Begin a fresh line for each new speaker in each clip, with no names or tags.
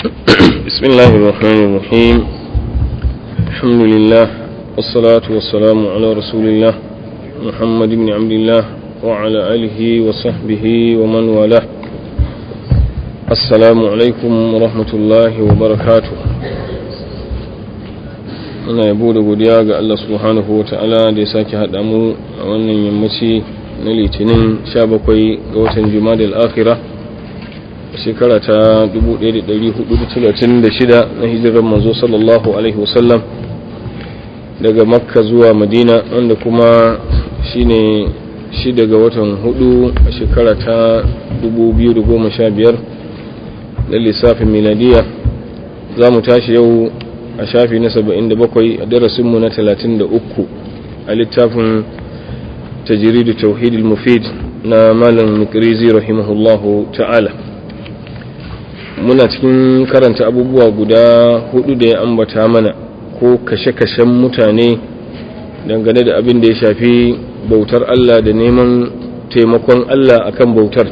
بسم الله الرحمن الرحيم الحمد لله والصلاة والسلام على رسول الله محمد بن عبد الله وعلى آله وصحبه ومن والاه السلام عليكم ورحمة الله وبركاته ana yabo da godiya ga Allah subhanahu wa ta'ala da ya sake haɗa mu a wannan yammaci na litinin 17 ga watan juma'a al-akhirah shekara ta 1436 na hijirar manzo sallallahu alaihi wasallam daga makka zuwa madina wanda kuma shine shi daga watan hudu a shekara ta 2015 na lissafin miladiya za mu tashi yau a shafi na 77 a darasinmu na 33 a littafin tajiridu tauhidul mufid na malam mikrizi rahimahullahu ta'ala muna cikin karanta abubuwa guda hudu da ya ambata mana ko kashe-kashen mutane dangane da abin da ya shafi bautar Allah da neman taimakon Allah akan bautar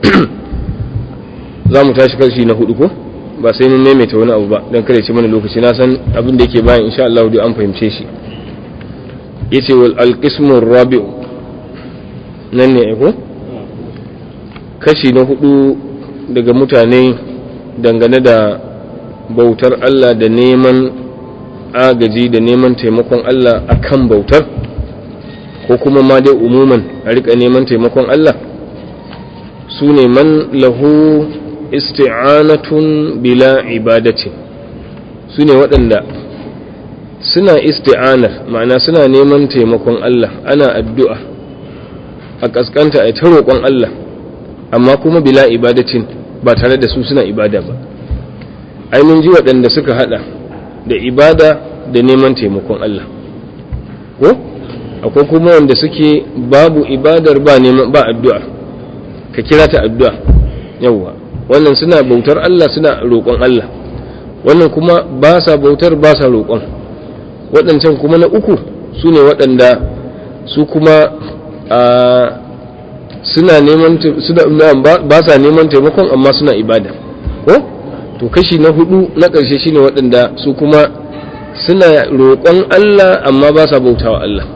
za mu tashi kashi na hudu ko ba sai mun maimaita wani abu ba don kare ci mana lokaci na san abin da yake bayan insha Allah duk an fahimce shi yace wal alqismu rabi'u nan ne ko kashi na hudu daga mutane dangane da bautar Allah da neman agaji da neman taimakon Allah akan bautar ko kuma ma dai umuman a rika neman taimakon Allah su ne man lahu isti'anatun bila ibadatin su ne waɗanda suna isti'anar ma'ana suna neman taimakon Allah ana addu'a a ƙasƙanta a ta roƙon Allah amma kuma bila ibadatin ba tare da su suna ibada ba ai mun ji waɗanda suka hada da ibada da neman taimakon Allah ko akwai kuma wanda suke babu ibadar ba neman ba addu'a ka kira ta addu'a yawwa wannan suna bautar Allah suna roƙon Allah wannan kuma ba sa bautar ba sa roƙon waɗancan kuma na uku su ne waɗanda su kuma a suna neman ba sa neman taimakon amma suna ibada ko to kashi na hudu na ƙarshe shine waɗanda su kuma suna roƙon Allah amma ba sa bautawa Allah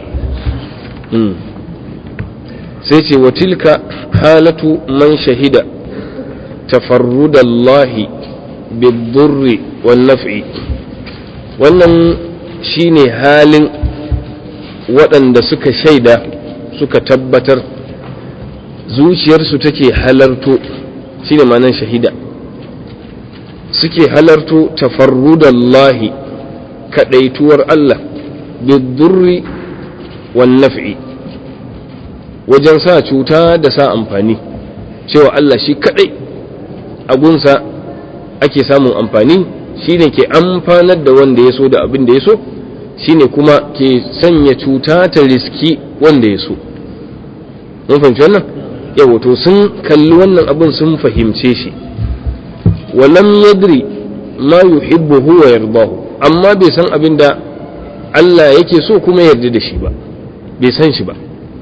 sai ce wa tilka halatu man shahida tafarrudallahi bidurri wan naf'i wannan shine halin waɗanda suka shaida suka tabbatar zuciyarsu take halarto shine ma'anar shahida suke halarto tafarrudallahi kadaituwar Allah bidurri wan naf'i wajen sa cuta da sa amfani cewa Allah shi kadai agunsa ake samun amfani shine ke amfanar da wanda ya so da abin da ya so shine kuma ke sanya cuta ta riski wanda ya so mun fahimci wannan yau to sun kalli wannan abin sun fahimce shi walam yadri ma yuhibbuhu wa yardahu amma bai san abin da Allah yake so kuma yarda da shi ba bai san shi ba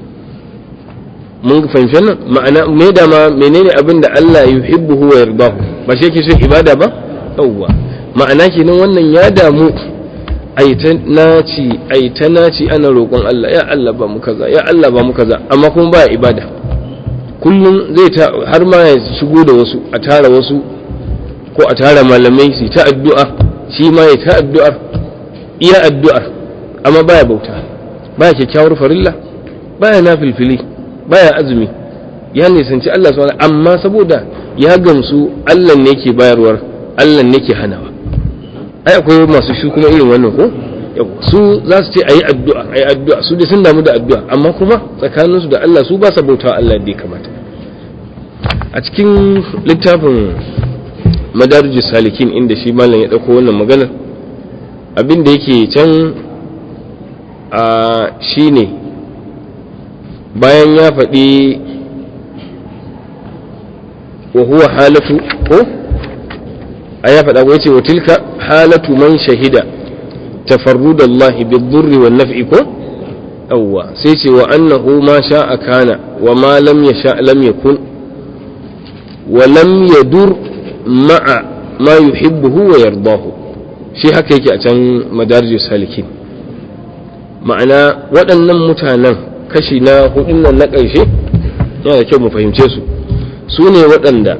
mun fahimci wannan ma'ana me da ma menene abin da Allah yuhibbuhu wa yardahu ba shi yake so ibada ba yawwa ma'ana kenan wannan ya damu ai ta naci ai ta naci ana roƙon Allah ya Allah ba mu kaza ya Allah ba mu kaza amma kuma ba ibada kullum zai ta har ma ya shigo da wasu a tara wasu ko a tara malamai su ta addu'a shi ma ya ta addu'ar iya addu'ar amma baya bauta baya kyakkyawar farilla baya nafilfili baya azumi ya nisanci Allah subhanahu amma saboda ya gamsu Allah ne ke bayarwar Allah ne ke hanawa ai akwai masu shi kuma irin wannan ko su za su ce ayi addu'a ayi addu'a su da sun damu da addu'a amma kuma tsakaninsu da Allah su ba sa bautawa Allah da ya kamata a cikin littafin madarijus salikin inda shi malam ya dauko wannan maganar abin da yake can a shine bayan ya faɗi wa huwa halatu ko a ya faɗa ko yace wa tilka halatu man shahida tafarrudallahi bidurri wan naf'i ko awwa sai ce wa annahu ma sha'a kana wa ma lam yasha lam yakun wa lam yadur ma'a ma yuhibbuhu wa yardahu shi haka yake a can madarijus salikin ma'ana waɗannan mutanen kashi na hudun nan na ƙarshe yana da kyau mu fahimce su su ne waɗanda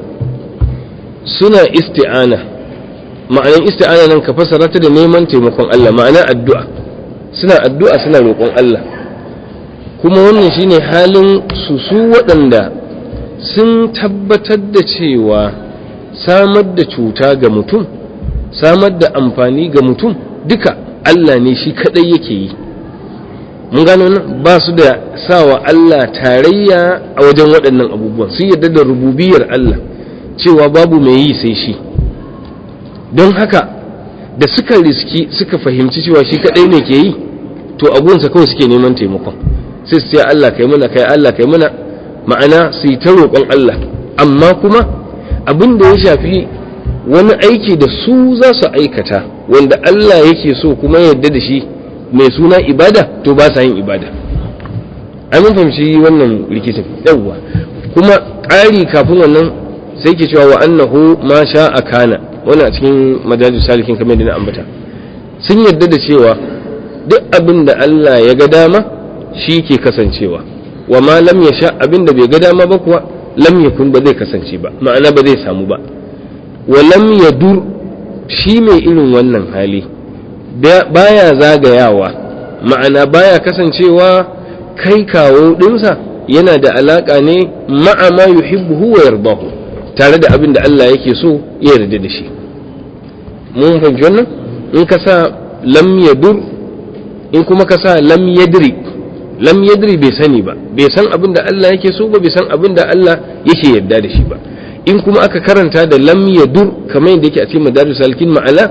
suna isti'ana ma'anan isti'ana nan ka fasara ta da neman taimakon Allah ma'ana addu'a suna addu'a suna roƙon Allah kuma wannan shine halin su su waɗanda sun tabbatar da cewa samar da cuta ga mutum samar da amfani ga mutum duka Allah ne shi kaɗai yake yi mun gano nan ba su da sawa Allah tarayya a wajen waɗannan abubuwan sun yarda da rububiyar Allah cewa babu mai yi sai shi don haka da suka riski suka fahimci cewa shi kaɗai ne ke yi to abuwansa kawai suke neman taimakon sai su ce Allah kai mana kai Allah kai mana ma'ana su yi ta roƙon Allah amma kuma abin da ya shafi wani aiki da su za su aikata wanda Allah yake so kuma yarda da shi mai suna ibada to ba sa yin ibada ai mun fahimci wannan rikicin yawwa kuma ƙari kafin wannan sai ke cewa wa annahu ma sha a kana wannan a cikin majalis salikin kamar da na ambata sun yarda da cewa duk abin da Allah ya ga dama shi ke kasancewa wa ma lam ya sha abin da bai ga dama ba kuwa lam yakun ba zai kasance ba ma'ana ba zai samu ba wa lam yadur shi mai irin wannan hali baya zagayawa ma'ana baya kasancewa kai kawo ɗinsa yana da alaƙa ne ma'a ma yuhibbuhu wa yardahu tare da abin da Allah yake so ya yarda da shi mun fahimci wannan in ka sa lam yadur in kuma ka sa lam yadri lam yadri bai sani ba bai san abin da Allah yake so ba bai san abin da Allah yake yarda da shi ba in kuma aka karanta da lam yadur kamar yadda yake a cikin madaris salkin ma'ana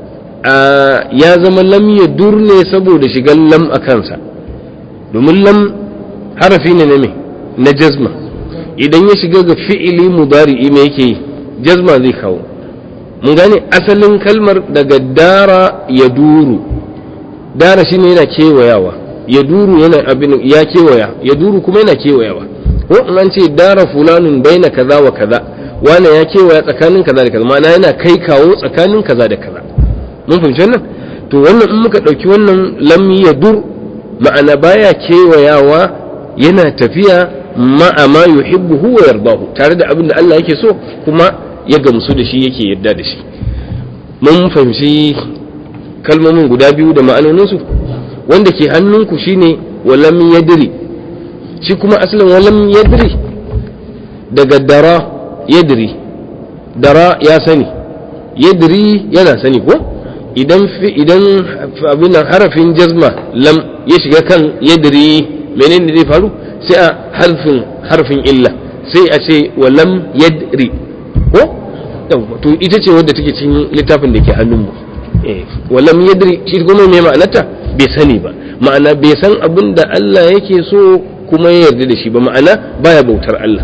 ya zama lam yadur ne saboda shigan lam a kansa domin lam harafi ne na me na jazma idan ya shiga ga fi'ili mudari'i me yake yi jazma zai kawo mun gane asalin kalmar daga dara ya duru dara shine yana kewayawa ya duru yana abin ya kewaya ya duru kuma yana kewayawa ko in an ce dara fulanun baina kaza wa kaza wane ya kewaya tsakanin kaza da kaza ma'ana yana kai kawo tsakanin kaza da kaza mun fahimci wannan to wannan in muka ɗauki wannan lam ya dur ma'ana baya kewayawa yana tafiya ma'a ma yuhibbu huwa yardahu tare da abin da Allah yake so kuma ya gamsu da shi yake yarda da shi mun fahimci kalmomin guda biyu da ma'anoninsu wanda ke hannunku shine walam yadri shi kuma asalin walam yadri daga dara yadri dara ya sani yadri yana sani ko idan idan abin nan harafin jazma lam ya shiga kan yadri menene zai faru sai a harfin harfin illa sai a ce wa lam yadri ko to ita ce wadda take cikin littafin da ke hannunmu eh wa lam yadri shi kuma me ma'anarta bai sani ba ma'ana bai san abin da Allah yake so kuma ya yarda da shi ba ma'ana baya bautar Allah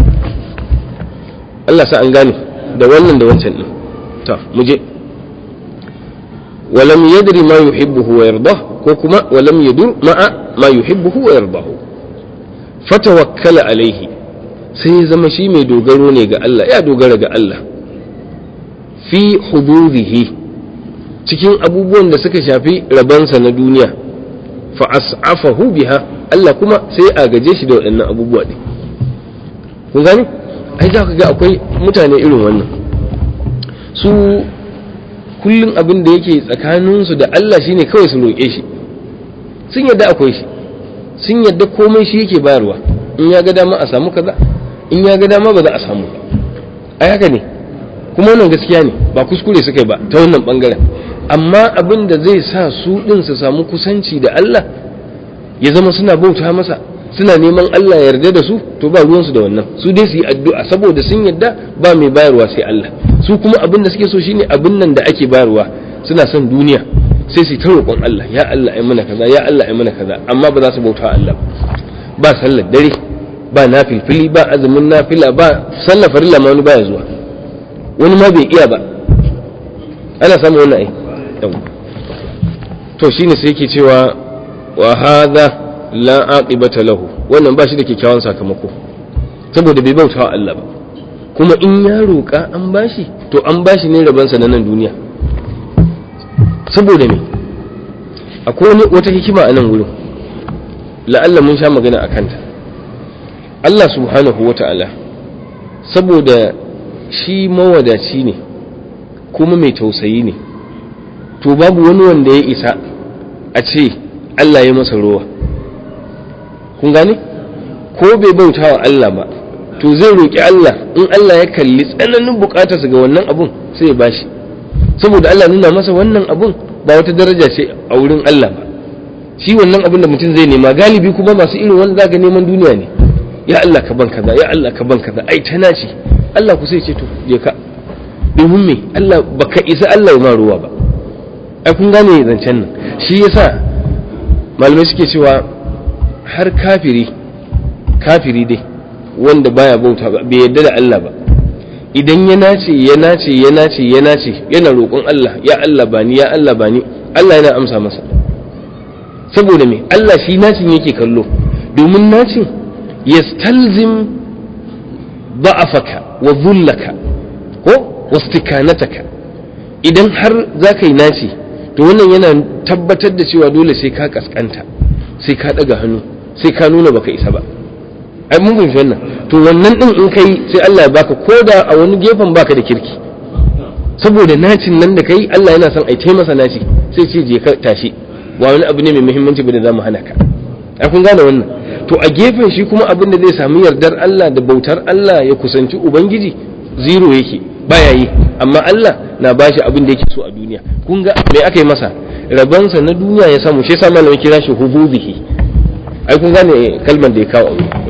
Allah sa an gane da wannan da wancan din to mu je ولم يدري ما يحبه ويرضاه كوكما ولم يدر مع ما يحبه ويرضاه فتوكل عليه sai zama shi mai dogaro ne ga Allah ya dogara ga Allah fi hududihi cikin abubuwan da suka shafi rabansa na duniya fa as'afahu biha Allah kuma sai a gaje shi da waɗannan abubuwa ɗin kun gane ai za ka ga akwai mutane irin wannan su kullum abin da yake tsakaninsu da Allah shine kawai su roƙe shi sun yadda akwai shi sun yadda komai shi yake bayarwa in ya ga dama a samu kaza in ya ga dama ba za a samu ba ai haka ne kuma wannan gaskiya ne ba kuskure suka yi ba ta wannan bangaren amma abin da zai sa su din su samu kusanci da Allah ya zama suna bauta masa suna neman Allah ya yarda da su to ba ruwansu da wannan su dai su yi addu'a saboda sun yadda ba mai bayarwa sai Allah su kuma abin da suke so shine abin nan da ake bayarwa suna son duniya sai su ta roƙon Allah ya Allah ai mana kaza ya Allah ai mana kaza amma ba za su bauta Allah ba sallar dare ba nafilfili ba azumin nafila ba sallar farilla ma wani baya zuwa wani ma bai iya ba ana samun wannan ai to shine sai yake cewa wa hadha la aqibata lahu wannan ba shi da kyakkyawan sakamako saboda bai bauta wa Allah ba kuma in ya roƙa an bashi to an bashi ne rabansa na nan duniya saboda me akwai wata hikima a nan wurin la'alla mun sha magana a kanta Allah subhanahu wa ta'ala saboda shi mawadaci ne kuma mai tausayi ne to babu wani wanda ya isa a ce Allah ya masa ruwa kun gane ko bai bauta wa Allah ba to zai roƙi Allah in Allah ya kalli tsananin buƙatarsa ga wannan abun sai ya bashi saboda Allah nuna masa wannan abun ba wata daraja ce a wurin Allah ba shi wannan abun da mutum zai nema galibi kuma masu irin wanda zaka neman duniya ne ya Allah ka ban kaza ya Allah ka ban kaza ai ta naci Allah ku sai ce to je ka domin me Allah baka isa Allah ya ma ruwa ba ai kun gane zancen nan shi yasa malamai suke cewa har kafiri kafiri dai wanda baya bauta ba bai yarda da Allah ba idan ya nace ya nace ya nace ya nace yana roƙon Allah ya Allah bani ya Allah bani Allah yana amsa masa saboda me Allah shi nacin yake kallo domin nacin yastalzim ba'afaka wa dhullaka ko wastikanataka idan har za ka yi naci to wannan yana tabbatar da cewa dole sai ka kaskanta sai ka daga hannu sai ka nuna baka isa ba ai mun fahimci wannan to wannan din in kai sai Allah ya baka koda a wani gefen baka da kirki saboda nacin nan da kai Allah yana son ai taimasa naci sai ce je ka tashi ba wani abu ne mai muhimmanci ba da zamu hana ka ai kun gane wannan to a gefen shi kuma abin da zai samu yardar Allah da bautar Allah ya kusanci ubangiji zero yake baya yi amma Allah na bashi abin da yake so a duniya kun ga me aka yi masa rabansa na duniya ya samu shi yasa malamin kira shi hububihi ai kun gane kalmar da ya kawo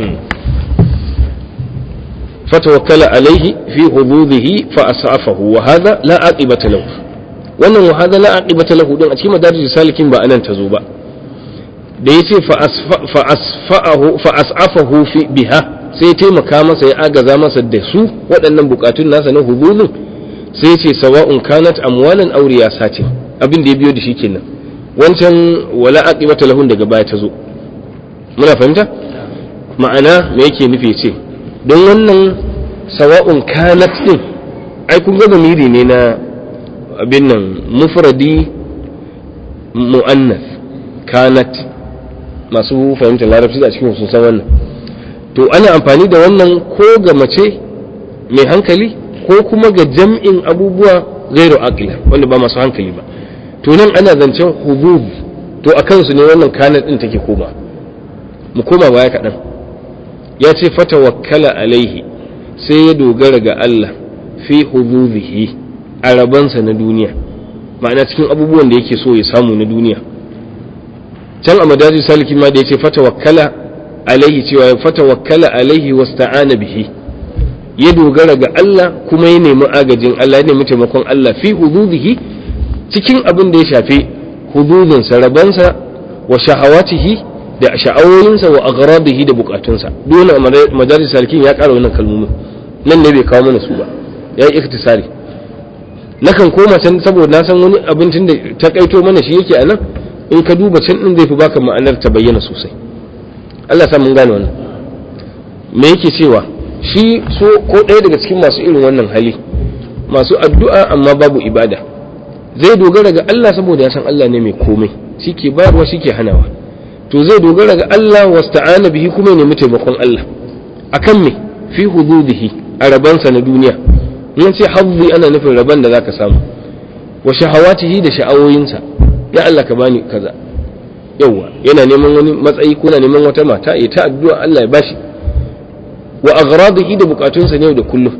fatawakkala alaihi fi hububihi fa asafahu wa hadha la aqibata lahu wannan wa hadha la aqibata lahu din a cikin madarijus salikin ba anan tazo ba da yace fa fa asfa'ahu fa asafahu fi biha sai ya taimaka masa ya agaza masa da su waɗannan bukatun nasa na hububin sai ya ce sawa'un kanat amwalan aw riyasatin abin da ya biyo da shi kenan wancan wala aqibata lahun daga baya ta zo muna fahimta ma'ana me yake nufi ce don wannan sawa'un kanat din ai kun ga zamiri ne na abin nan mufradi mu'annas kanat masu fahimtar larabci a cikin sun san wannan to ana amfani da wannan ko ga mace mai hankali ko kuma ga jam'in abubuwa gairu aqila wanda ba masu hankali ba to nan ana zancen hubub to a kansu ne wannan kanat din take koma mu koma baya kaɗan ya ce fata wakkala alaihi sai ya dogara ga Allah fi hububihi a rabansa na duniya ma'ana cikin abubuwan da yake so ya samu na duniya can a madaji saliki ma da ya ce fata wakkala alaihi cewa ya fata wakkala alaihi wasta'ana bihi ya dogara ga Allah kuma ya nemi agajin Allah ya nemi taimakon Allah fi hududihi cikin abin da ya shafi hududinsa rabansa wa shahawatihi da sha'awoyinsa wa aghradihi da bukatunsa dole a madaris salikin ya ƙara wannan kalmomin nan ne bai kawo mana su ba ya yi iktisari nakan koma can saboda na san wani abincin da ta kaito mana shi yake a nan in ka duba can din zai fi baka ma'anar ta bayyana sosai Allah sa mun gane wannan me yake cewa shi so ko ɗaya daga cikin masu irin wannan hali masu addu'a amma babu ibada zai dogara ga Allah saboda ya san Allah ne mai komai shi ke bayarwa shi ke hanawa to zai dogara ga Allah wasta'ana bihi kuma ya nemi taimakon Allah akan me fi hududihi a rabansa na duniya in ce hazzi ana nufin raban da zaka samu wa shahawatihi da sha'awoyinsa ya Allah ka bani kaza yauwa yana neman wani matsayi ko na neman wata mata ya ta addu'a Allah ya bashi wa aghradihi da bukatunsa ne da kullum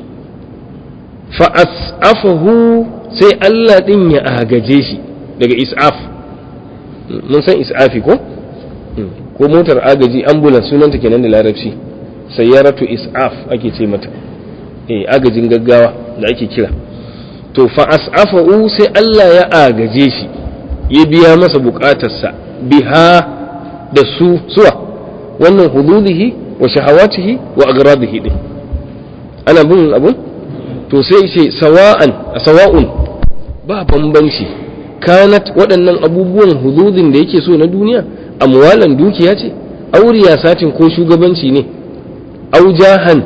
fa as'afahu sai Allah din ya agaje shi daga is'af mun san is'afi ko ko motar agaji ambulance sunanta kenan da larabci sayyaratu is'af ake ce mata eh agajin gaggawa da ake kira to fa as'afahu sai Allah ya agaje shi ya biya masa bukatarsa biha da su suwa wannan hududihi wa shahawatihi wa agradihi din ana bin abun to sai ce sawa'an sawa'un ba bambanci kanat waɗannan abubuwan hududin da yake so na duniya amwalan dukiya ce auriya satin ko shugabanci ne au jahan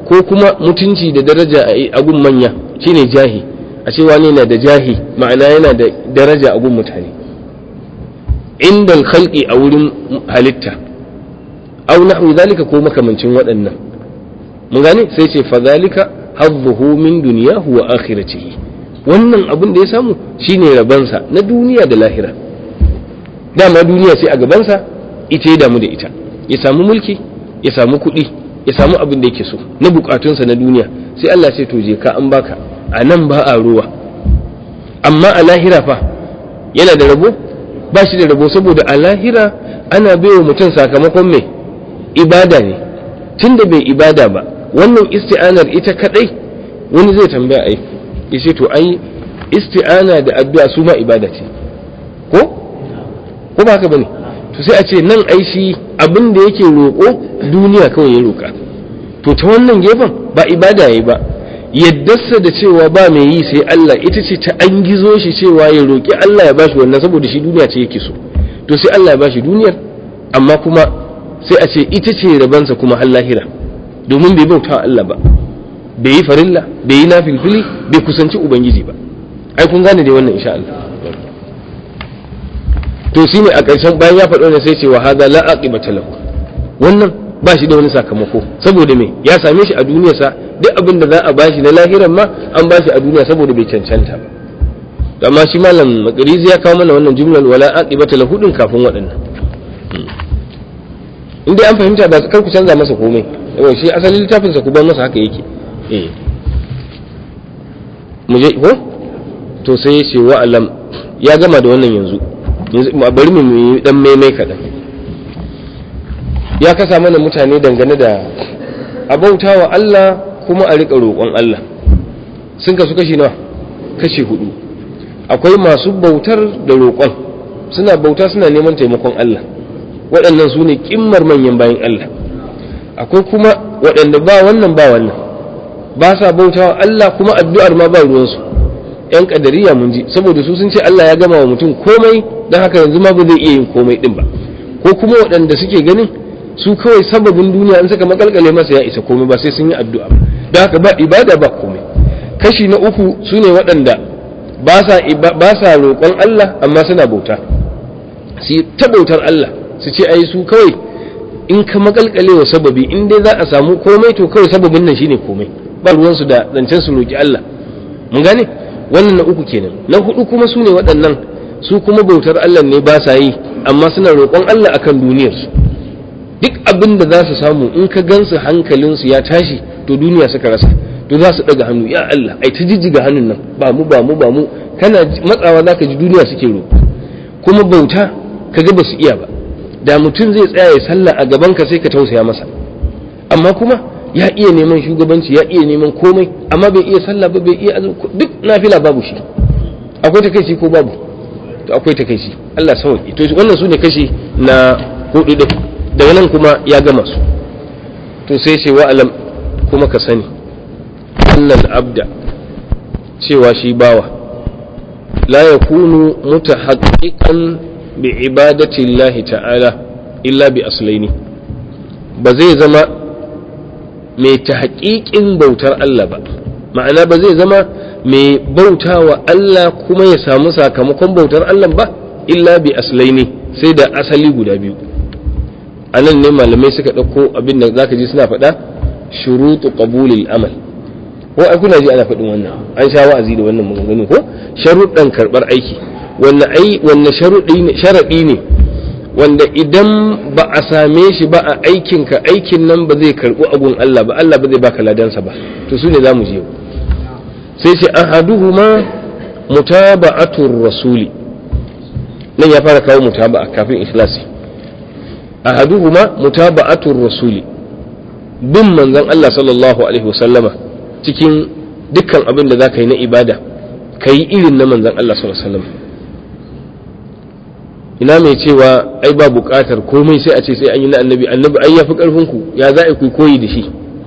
ko kuma mutunci da daraja a gun manya shine jahi a ce wani yana da jahi ma'ana yana da daraja a gun mutane inda khalqi a wurin halitta au nahwi zalika ko makamancin waɗannan mun gane sai ce fa zalika hadduhu min dunyahu wa akhiratihi wannan abin da ya samu shine rabansa na duniya da lahira dama duniya sai a gabansa ita ya damu da ita ya samu mulki ya samu kuɗi ya samu abin da yake so na bukatunsa na duniya sai Allah sai to je ka an baka a nan ba a ruwa amma a lahira fa yana da rabo ba shi da rabo saboda a lahira ana baiwa mutum sakamakon mai ibada ne tunda bai ibada ba wannan isti'anar ita kadai wani zai tambaya ai yace to ai isti'ana da addu'a su ma ibada ce ko ko ba haka bane to sai a ce nan ai shi abin da yake roƙo duniya kawai ya roƙa to ta wannan gefen ba ibada yayi ba yaddarsa da cewa ba mai yi sai Allah ita ce ta an gizo shi cewa ya roƙi Allah ya bashi wannan saboda shi duniya ce yake so to sai Allah ya bashi duniyar amma kuma sai a ce ita ce rabansa kuma har lahira domin bai bauta Allah ba bai yi farilla bai yi nafilfili bai kusanci ubangiji ba ai kun gane dai wannan insha Allah to shi ne a ƙarshen bayan ya faɗo ne sai ce wa hadha la aqibata lahu wannan ba shi da wani sakamako saboda me ya same shi a duniyarsa duk abin da za a bashi na lahiran ma an bashi a duniya saboda bai cancanta ba amma shi malam makarizi ya kawo mana wannan jumlar wala aqibata lahu din kafin waɗannan in dai an fahimta ba kar ku canza masa komai yawa shi asalin littafin sa ku bar masa haka yake eh mu je ko to sai ya ce wa alam ya gama da wannan yanzu bari mu yi dan maimai kaɗan ya kasa mana mutane dangane da abauta wa Allah kuma a riƙa roƙon Allah sun kasu kashi nawa kashi hudu akwai masu bautar da roƙon suna bauta suna neman taimakon Allah waɗannan su ne ƙimmar manyan bayan Allah akwai kuma waɗanda ba wannan ba wannan ba sa bauta wa Allah kuma addu'ar ma ba ruwansu ‘yan ƙadariya mun ji saboda su sun ce Allah ya gama wa mutum komai don haka yanzu ma ba zai iya yin komai ɗin ba ko kuma waɗanda suke ganin su kawai sababin duniya in suka makalkale masa ya isa komai ba sai sun yi addu'a don haka ba ibada ba komai kashi na uku su ne waɗanda ba sa roƙon Allah amma suna bauta su ta bautar Allah su ce ai su kawai in ka makalkale wa sababi in dai za a samu komai to kawai sababin nan shine komai ba ruwansu da zancen su roƙi Allah mun gane wannan na uku kenan na hudu kuma su ne waɗannan su kuma bautar Allah ne ba sa yi amma suna roƙon Allah akan duniyarsu duk abin da za su samu in ka gansu hankalinsu ya tashi to duniya suka rasa to za su ɗaga hannu ya Allah ai ta jijjiga hannun nan ba mu ba mu ba mu kana matsawa za ka ji duniya suke roƙo kuma bauta ka ga ba su iya ba da mutum zai tsaya ya sallah a gaban ka sai ka tausaya masa amma kuma ya iya neman shugabanci ya iya neman komai amma bai iya sallah ba bai iya duk nafila babu shi akwai takaici ko babu to akwai takaici Allah sauki to wannan su ne kashi na hudu din daga nan kuma ya gama su to sai ce wa alam kuma ka sani annal abda cewa shi bawa la yakunu mutahaqqiqan bi ibadati Allah ta'ala illa bi aslaini ba zai zama mai tahqiqin bautar Allah ba ma'ana ba zai zama mai bauta wa Allah kuma ya samu sakamakon bautar Allah ba illa bi aslaini sai da asali guda biyu a nan ne malamai suka ɗauko abin da zaka ji suna faɗa shurutu qabulil amal ko ai kuna ji ana faɗin wannan an sha wa'azi da wannan maganganu ko sharuɗan karɓar aiki wanne ai wanne sharuɗi ne sharaɗi ne wanda idan ba a same shi ba a aikin ka aikin nan ba zai karɓu agun Allah ba Allah ba zai baka ladansa ba to su ne zamu je sai ce ahaduhuma mutaba'atur rasuli nan ya fara kawo mutaba'a kafin ikhlasi ahaduhuma mutaba'atur rasuli bin manzon Allah sallallahu alaihi wasallama cikin dukkan abin da zaka yi na ibada kai irin na manzon Allah sallallahu alaihi wasallama ina mai cewa ai ba buƙatar komai sai a ce sai an yi na annabi annabi ai yafi karfin ku ya za a ku koyi da shi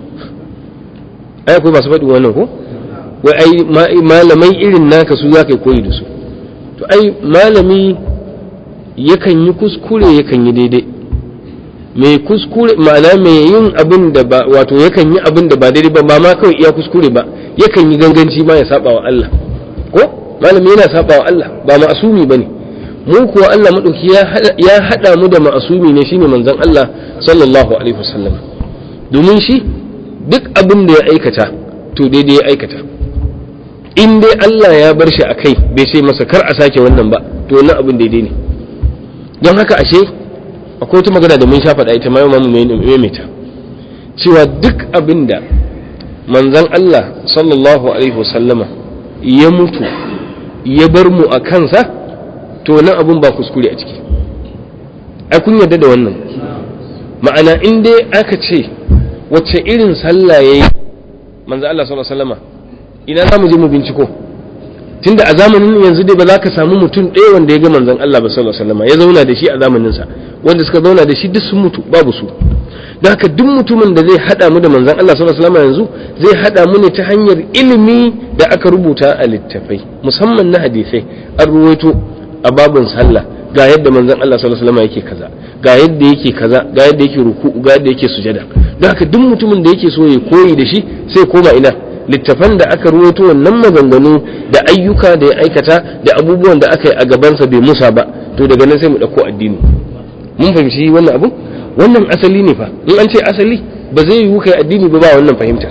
ai akwai masu faɗin wannan ko wai ai malamai irin naka su za ka koyi da su to ai malami yakan yi kuskure yakan yi daidai mai kuskure ma'ana mai yin abin da ba wato yakan yi abin da ba daidai ba ba ma kawai iya kuskure ba yakan yi ganganci ma ya saba wa Allah ko malami yana saba wa Allah ba ma'asumi bane mu kuwa Allah madauki ya hada mu da ma'asumi ne shine manzon Allah sallallahu alaihi wasallam domin shi duk abin da ya aikata to daidai ya aikata in dai Allah ya bar shi a kai bai ce masa kar a sake wannan ba to wannan abin daidai ne don haka ashe akwai wata magana da mun sha faɗa ita ma yau mu maimaita cewa duk abin da manzon Allah sallallahu alaihi wasallama ya mutu ya bar mu a kansa to nan abun ba kuskure a ciki ai kun yarda da wannan ma'ana in dai aka ce wacce irin sallah yayi manzo Allah sallallahu alaihi wasallama ina za mu je mu binciko tunda a zamanin yanzu dai ba za ka samu mutum ɗaya wanda ya ga manzon Allah ba sallallahu alaihi wasallama ya zauna da shi a zamanin sa wanda suka zauna da shi duk sun mutu babu su don haka duk mutumin da zai hada mu da manzon Allah sallallahu alaihi wasallama yanzu zai hada mu ne ta hanyar ilimi da aka rubuta a littafai musamman na hadisai an ruwaito a babin sallah ga yadda manzon Allah sallallahu alaihi wasallama yake kaza ga yadda yake kaza ga yadda yake ruku'u ga yadda yake sujada don haka duk mutumin da yake so ya koyi da shi sai koma ina littafan da aka ruwaito wannan maganganu da ayyuka da ya aikata da abubuwan da aka yi a gabansa bai musa ba to daga nan sai mu ɗauko addini mun fahimci wannan abu wannan asali ne fa in an ce asali ba zai yiwu kai addini ba ba wannan fahimtar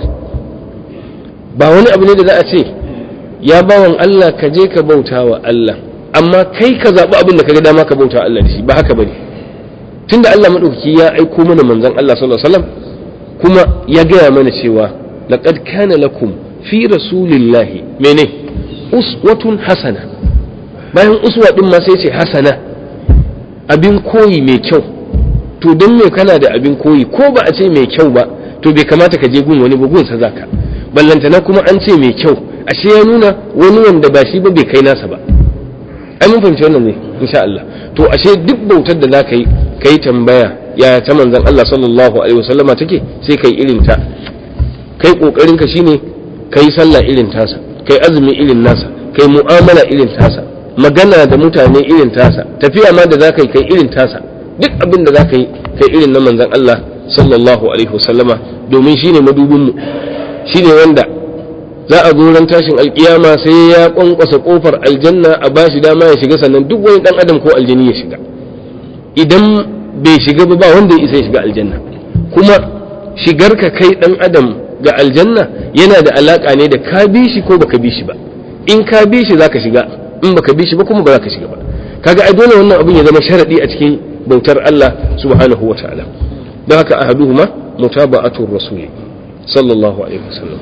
ba wani abu ne da za a ce ya bawan Allah ka je ka bauta wa Allah amma kai ka zaɓi abin da ka ga dama ka bauta wa Allah da shi ba haka bane tunda Allah madaukaki ya aiko mana manzon Allah sallallahu alaihi wasallam kuma ya gaya mana cewa laqad kana lakum fi rasulillahi mene uswatun hasana bayan uswa din ma sai ce hasana abin koyi mai kyau to don me kana da abin koyi ko ba a ce mai kyau ba to bai kamata ka je gun wani ba gun sa zaka ballantana kuma an ce mai kyau ashe ya nuna wani wanda ba shi ba bai kai nasa ba ai mun fahimci wannan ne insha Allah to ashe duk bautar da zaka yi kai tambaya ya ta manzon Allah sallallahu alaihi wasallama take sai kai irin ta kai kokarin ka shine kai sallah irin tasa kai azumi irin nasa kai mu'amala irin tasa magana da mutane irin tasa tafiya ma da zaka yi kai irin tasa duk abin da zaka yi kai irin na manzon Allah sallallahu alaihi wasallama domin shine madubin mu shine wanda za a zo ran tashin alkiyama sai ya kwankwasa kofar aljanna a bashi dama ya shiga sannan duk wani dan adam ko aljini ya shiga idan bai shiga ba ba wanda ya isa ya shiga aljanna kuma shigar ka kai dan adam ga aljanna yana da alaka ne da ka bi shi ko baka bi shi ba in ka bi shi zaka shiga in baka bi shi ba kuma ba zaka shiga ba kaga ai dole wannan abin ya zama sharadi a cikin bautar Allah subhanahu wa ta'ala don haka ahaduhuma mutaba'atur rasul sallallahu alaihi wasallam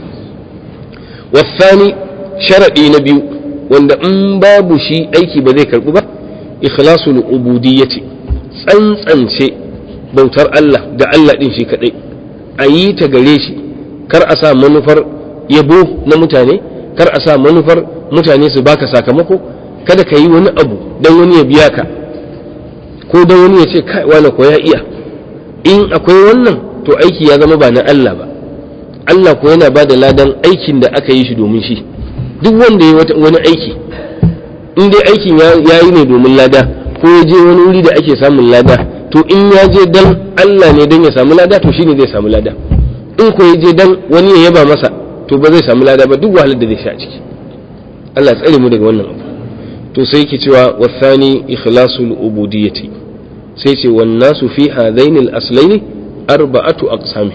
والثاني شرعي نبي wanda in babu shi aiki ba zai karbu ba ikhlasul ubudiyyati tsantsance bautar Allah ga Allah din shi kadai a yi ta gare shi kar a sa manufar yabo na mutane kar a sa manufar mutane su baka sakamako kada ka yi wani abu don wani ya biya ka ko don wani ya ce kai wani ko ya iya in akwai wannan to aiki ya zama ba na Allah ba Allah ko yana ba da ladan aikin da aka yi shi domin shi duk wanda ya wani aiki in dai aikin ya yi ne domin lada ko ya je wani wuri da ake samun lada to in ya je dan Allah ne dan ya samu lada to shine zai samu lada in ko ya je dan wani ya yaba masa to ba zai samu lada ba duk wahalar da zai sha ciki Allah tsare mu daga wannan abu to sai yake cewa wasani ikhlasul ubudiyyati sai ce wan nasu fi hadaini al-aslaini arba'atu aqsami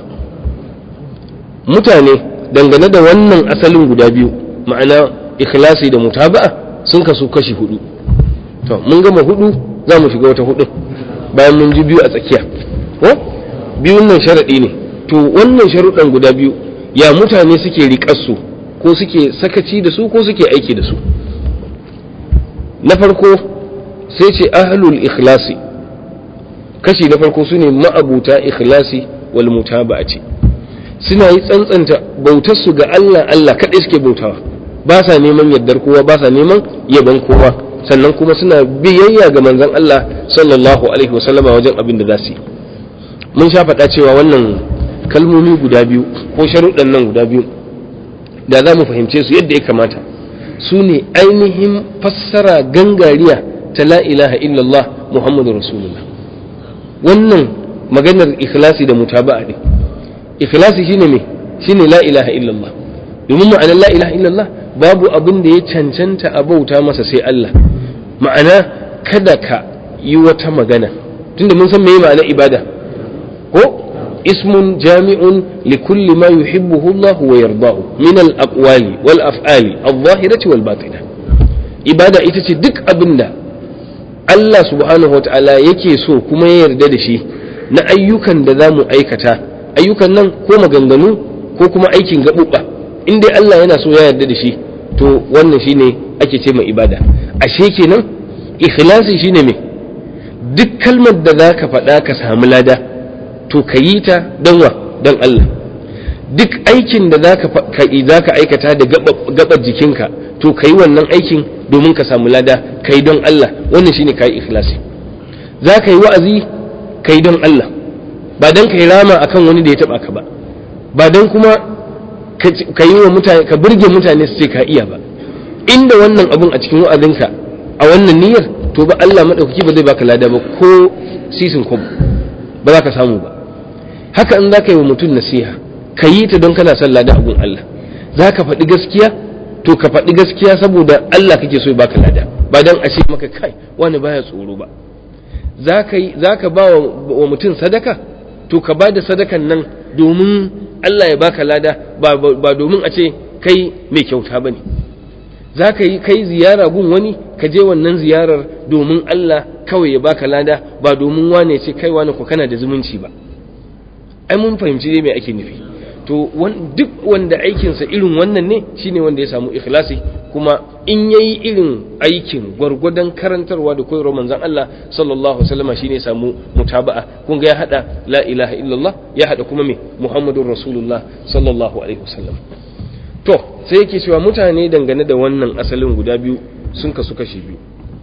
mutane dangane da wannan asalin guda biyu ma'ana ikhlasi da mutaba'a sun kasu kashi hudu to mun gama hudu za mu shiga wata hudu bayan mun ji biyu a tsakiya ko biyun nan sharadi ne to wannan sharuɗan guda biyu ya mutane suke riƙar su ko suke sakaci da su ko suke aiki da su na farko sai ce ahlul ikhlasi kashi na farko su ne ma'abuta ikhlasi wal mutaba'ati suna yi tsantsanta bautar su ga Allah Allah kaɗai suke bautawa ba sa neman yardar kowa ba sa neman yaban kowa sannan kuma suna biyayya ga manzon Allah sallallahu alaihi wasallama wajen abin da za su yi mun sha faɗa cewa wannan kalmomi guda biyu ko sharuɗan nan guda biyu da za mu fahimce su yadda ya kamata su ne ainihin fassara gangariya ta la ilaha illallah muhammadu rasulullah wannan maganar ikhlasi da mutaba'a ne ikhlasi shine me shine la ilaha illallah domin ma'anar la ilaha illallah babu abin da ya cancanta a bauta masa sai Allah ma'ana kada ka yi wata magana tunda mun san meye ma'anar ibada ko ismun jami'un li kulli ma yuhibbuhu Allah wa yardahu min al-aqwali wal af'ali adh-dhahirati wal batinah ibada ita ce duk abin da Allah subhanahu wa ta'ala yake so kuma ya yarda da shi na ayyukan da za mu aikata ayyukan nan ko maganganu ko kuma aikin gaɓuɓɓa in dai Allah yana so ya yarda da shi to wannan shine ake ce mai ibada ashe kenan ikhlasi shine me duk kalmar da za ka faɗa ka samu lada to ka yi ta don wa don Allah duk aikin da za ka aikata da gaɓar jikinka to ka yi wannan aikin domin ka samu lada ka yi don Allah wannan shine ka yi ikhlasi za ka yi wa'azi ka yi don Allah ba don ka yi rama akan wani da ya taba ka ba ba don kuma ka yi wa mutane ka burge mutane su ce ka iya ba inda wannan abun a cikin wa'azinka a wannan niyyar to ba Allah madaukaki ba zai baka lada ba ko sisin kwabo ba za ka samu ba haka in za ka yi wa mutum nasiha ka yi ta don kana son lada abun Allah za ka faɗi gaskiya to ka faɗi gaskiya saboda Allah kake so ya baka lada ba don a ce maka kai wani baya tsoro ba za ka ba wa mutum sadaka to ka ba da sadakan nan domin Allah ya baka lada ba domin a ce kai mai kyauta ba ne za ka yi kai ziyara gun wani ka je wannan ziyarar domin Allah kawai ya baka lada ba domin wane ce kai wane ku kana da zumunci ba ai mun fahimci dai me ake nufi to duk wanda aikinsa irin wannan ne shine wanda ya samu ikhlasi kuma in yayi irin aikin gwargwadon karantarwa da koyarwar manzon Allah sallallahu alaihi wasallam shine samu mutaba'a kun ga ya hada la ilaha illallah ya hada kuma me muhammadur rasulullah sallallahu alaihi wasallam to sai yake cewa mutane dangane da wannan asalin guda biyu sun kasu kashi biyu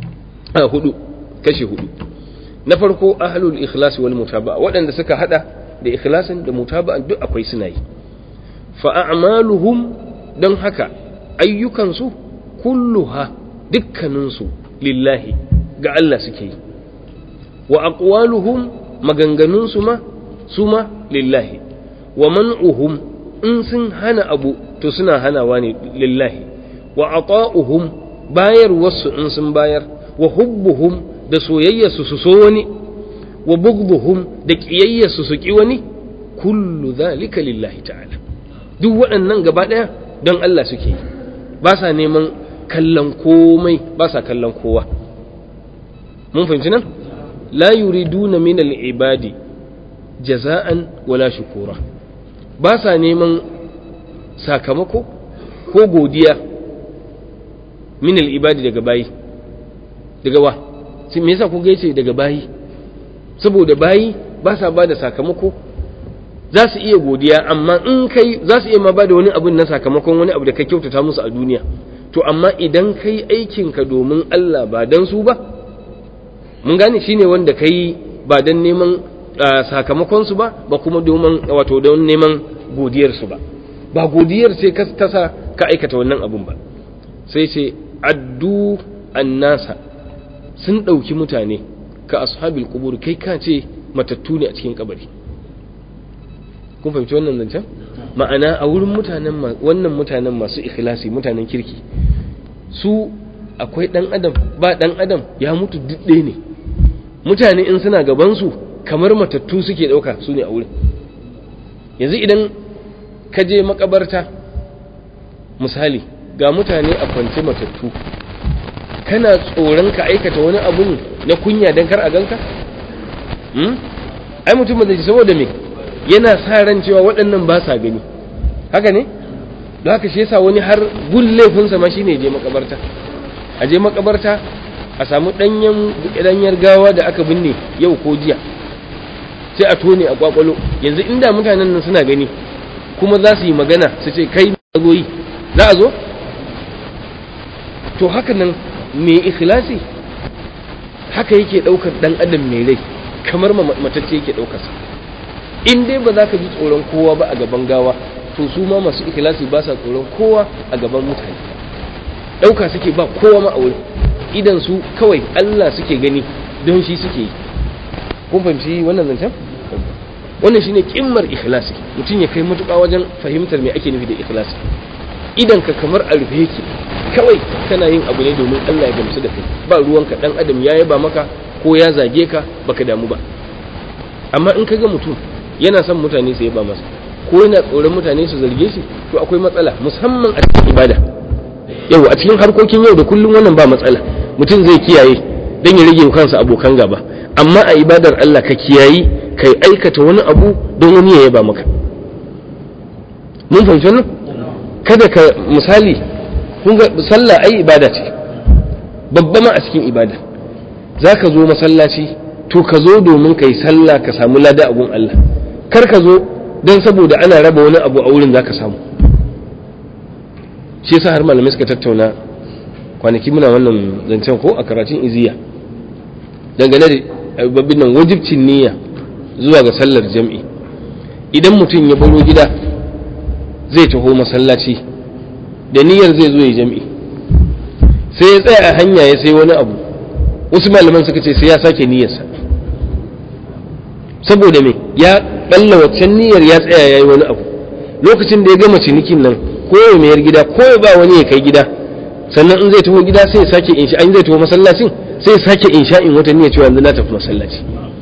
a hudu kashi hudu na farko ahlul ikhlas wal mutaba'a waɗanda suka hada da ikhlasin da mutaba'an duk akwai suna yi fa a'maluhum don haka ayyukansu kulluha dukkaninsu lillahi ga Allah suke yi wa aqwaluhum maganganunsu ma su ma lillahi wa man'uhum in sun hana abu to suna hanawa ne lillahi wa ata'uhum bayar wasu in sun bayar wa hubbuhum da soyayyarsu su so wani wa bughdhuhum da qiyayyarsu su ki wani kullu zalika lillahi ta'ala duk waɗannan gaba ɗaya don Allah suke yi ba sa neman kallon komai ba sa kallon kowa mun fahimci nan la yuriduna min al-ibadi jaza'an wala shukura ba sa neman sakamako ko godiya min al-ibadi daga bayi daga wa me yasa ku yace daga bayi saboda bayi ba sa ba da sakamako za su iya godiya amma in kai za su iya ma ba da wani abin na sakamakon wani abu da ka kyautata musu a duniya to amma idan kai aikinka domin Allah ba dan su ba mun gane shine wanda kai ba dan neman sakamakon su ba ba kuma domin wato don neman godiyar su ba ba godiyar sai ka tasa ka aikata wannan abun ba sai ce addu annasa sun ɗauki mutane ka ashabil kubur kai ka ce matattu ne a cikin kabari kun fahimci wannan zancen ma'ana a wurin mutanen wannan mutanen masu ikhlasi mutanen kirki su akwai dan adam ba dan adam ya mutu didde ne mutane in suna gaban su kamar matattu suke dauka su ne a wurin yanzu idan ka je makabarta misali ga mutane a kwance matattu kana tsoron ka aikata wani abu na kunya don kar a ganka? ai mutum da ji saboda me yana sa ran cewa waɗannan ba sa gani haka ne da haka shi yasa wani har gun laifinsa ma shine je makabarta a je makabarta a samu ɗanyen ɗanyar gawa da aka binne yau ko jiya sai a tone a kwakwalo yanzu inda mutanen nan suna gani kuma za su yi magana su ce kai zo yi za a zo to haka nan mai ikhlasi haka yake daukar dan adam mai rai kamar matacce yake daukar sa in dai ba za ka ji tsoron kowa ba a gaban gawa to su ma masu ikhlasi ba sa tsoron kowa a gaban mutane dauka suke ba kowa ma a wurin idan su kawai Allah suke gani don shi suke yi kun fahimci wannan zancen wannan shine kimmar ikhlasi mutum ya kai matuƙa wajen fahimtar me ake nufi da ikhlasi idan ka kamar a rufe yake kawai kana yin abu ne domin Allah ya gamsu da kai ba ruwanka dan adam ya yaba maka ko ya zage ka baka damu ba amma in ka ga mutum yana son mutane su yaba masa ko yana tsoron mutane su zarge shi to akwai matsala musamman a cikin ibada yau a cikin harkokin yau da kullum wannan ba matsala mutum zai kiyaye dan ya rage kansa abokan gaba amma a ibadar Allah ka kiyayi kai aikata wani abu don wani ya yaba maka mun fahimci wannan kada ka misali kun ga sallah ai ibada ce babba ma a cikin ibada za ka zo masallaci to ka zo domin ka yi sallah ka samu lada abun Allah kar ka zo don saboda ana raba wani abu a wurin za ka samu shi yasa har malamai suka tattauna kwanaki muna wannan zancen ko a karatun iziya dangane da babbin nan wajibcin niyya zuwa ga sallar jam'i idan mutum ya baro gida zai taho masallaci da niyyar zai zo ya jam'i sai ya tsaya a hanya ya sai wani abu wasu malaman suka ce sai ya sake niyyarsa saboda me ya balla waccan niyyar ya tsaya ya yi wani abu lokacin da ya gama cinikin nan ko ya mayar gida ko ya ba wani ya kai gida sannan in zai taho gida sai ya sake insha in zai taho masallacin sai ya sake insha'in wata niyyar cewa yanzu na tafi masallaci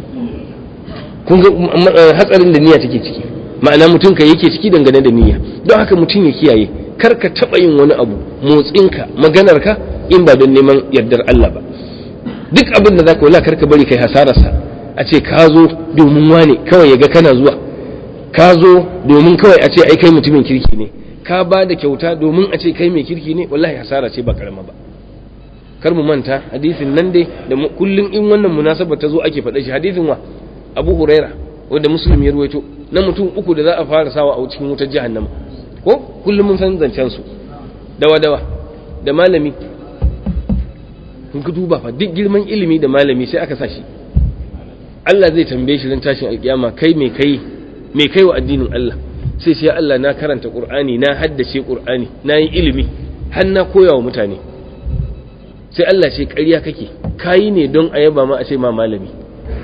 kun ga hatsarin da niyya take ciki ma'ana mutum ka yake ciki dangane da niyya don haka mutum ya kiyaye kar ka taɓa yin wani abu motsinka maganarka in ba don neman yardar Allah ba duk abin da zaka wala kar ka bari kai hasararsa a ce ka zo domin wane kawai ya ga kana zuwa ka zo domin kawai a ce ai kai mutumin kirki ne ka ba da kyauta domin a ce kai mai kirki ne wallahi hasara ce ba karama ba kar mu manta hadisin nan dai da kullum in wannan munasaba ta zo ake faɗa shi hadisin wa Abu Huraira wanda Muslim ya ruwaito na mutum uku da za a fara sawa a cikin wutar jahannama ko kullum mun san zancen su dawa dawa da malami kun ka duba fa duk girman ilimi da malami sai aka sa shi Allah zai tambaye shi ran tashin alkiyama kai me kai me kai wa addinin Allah sai sai Allah na karanta Qur'ani na haddace Qur'ani na yi ilimi har na koya wa mutane sai Allah ce ƙarya kake kayi ne don a yaba ma a ce ma malami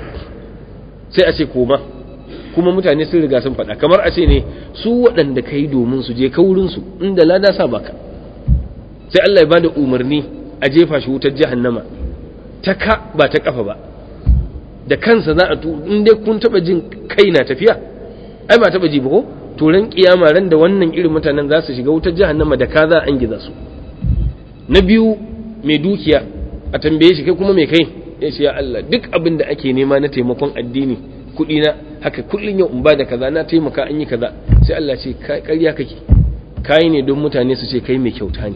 sai a ce koma kuma mutane sun riga sun faɗa kamar a ce ne su waɗanda ka yi domin su je kaurinsu inda lada sa baka sai Allah ya bada umarni a jefa shi wutar jahannama ta ka ba ta kafa ba da kansa za a tu in dai kun taba jin kai na tafiya ai ba taba ji ba ko to ran kiyama ran da wannan irin mutanen za su shiga wutar jahannama da ka za an giza su na biyu mai dukiya a tambaye shi kai kuma mai kai ya ce ya Allah duk abin da ake nema na taimakon addini kuɗi na haka kullun yau in ba da kaza na taimaka an yi kaza sai Allah ce ƙarya kake kai ne don mutane su ce kai mai kyauta ne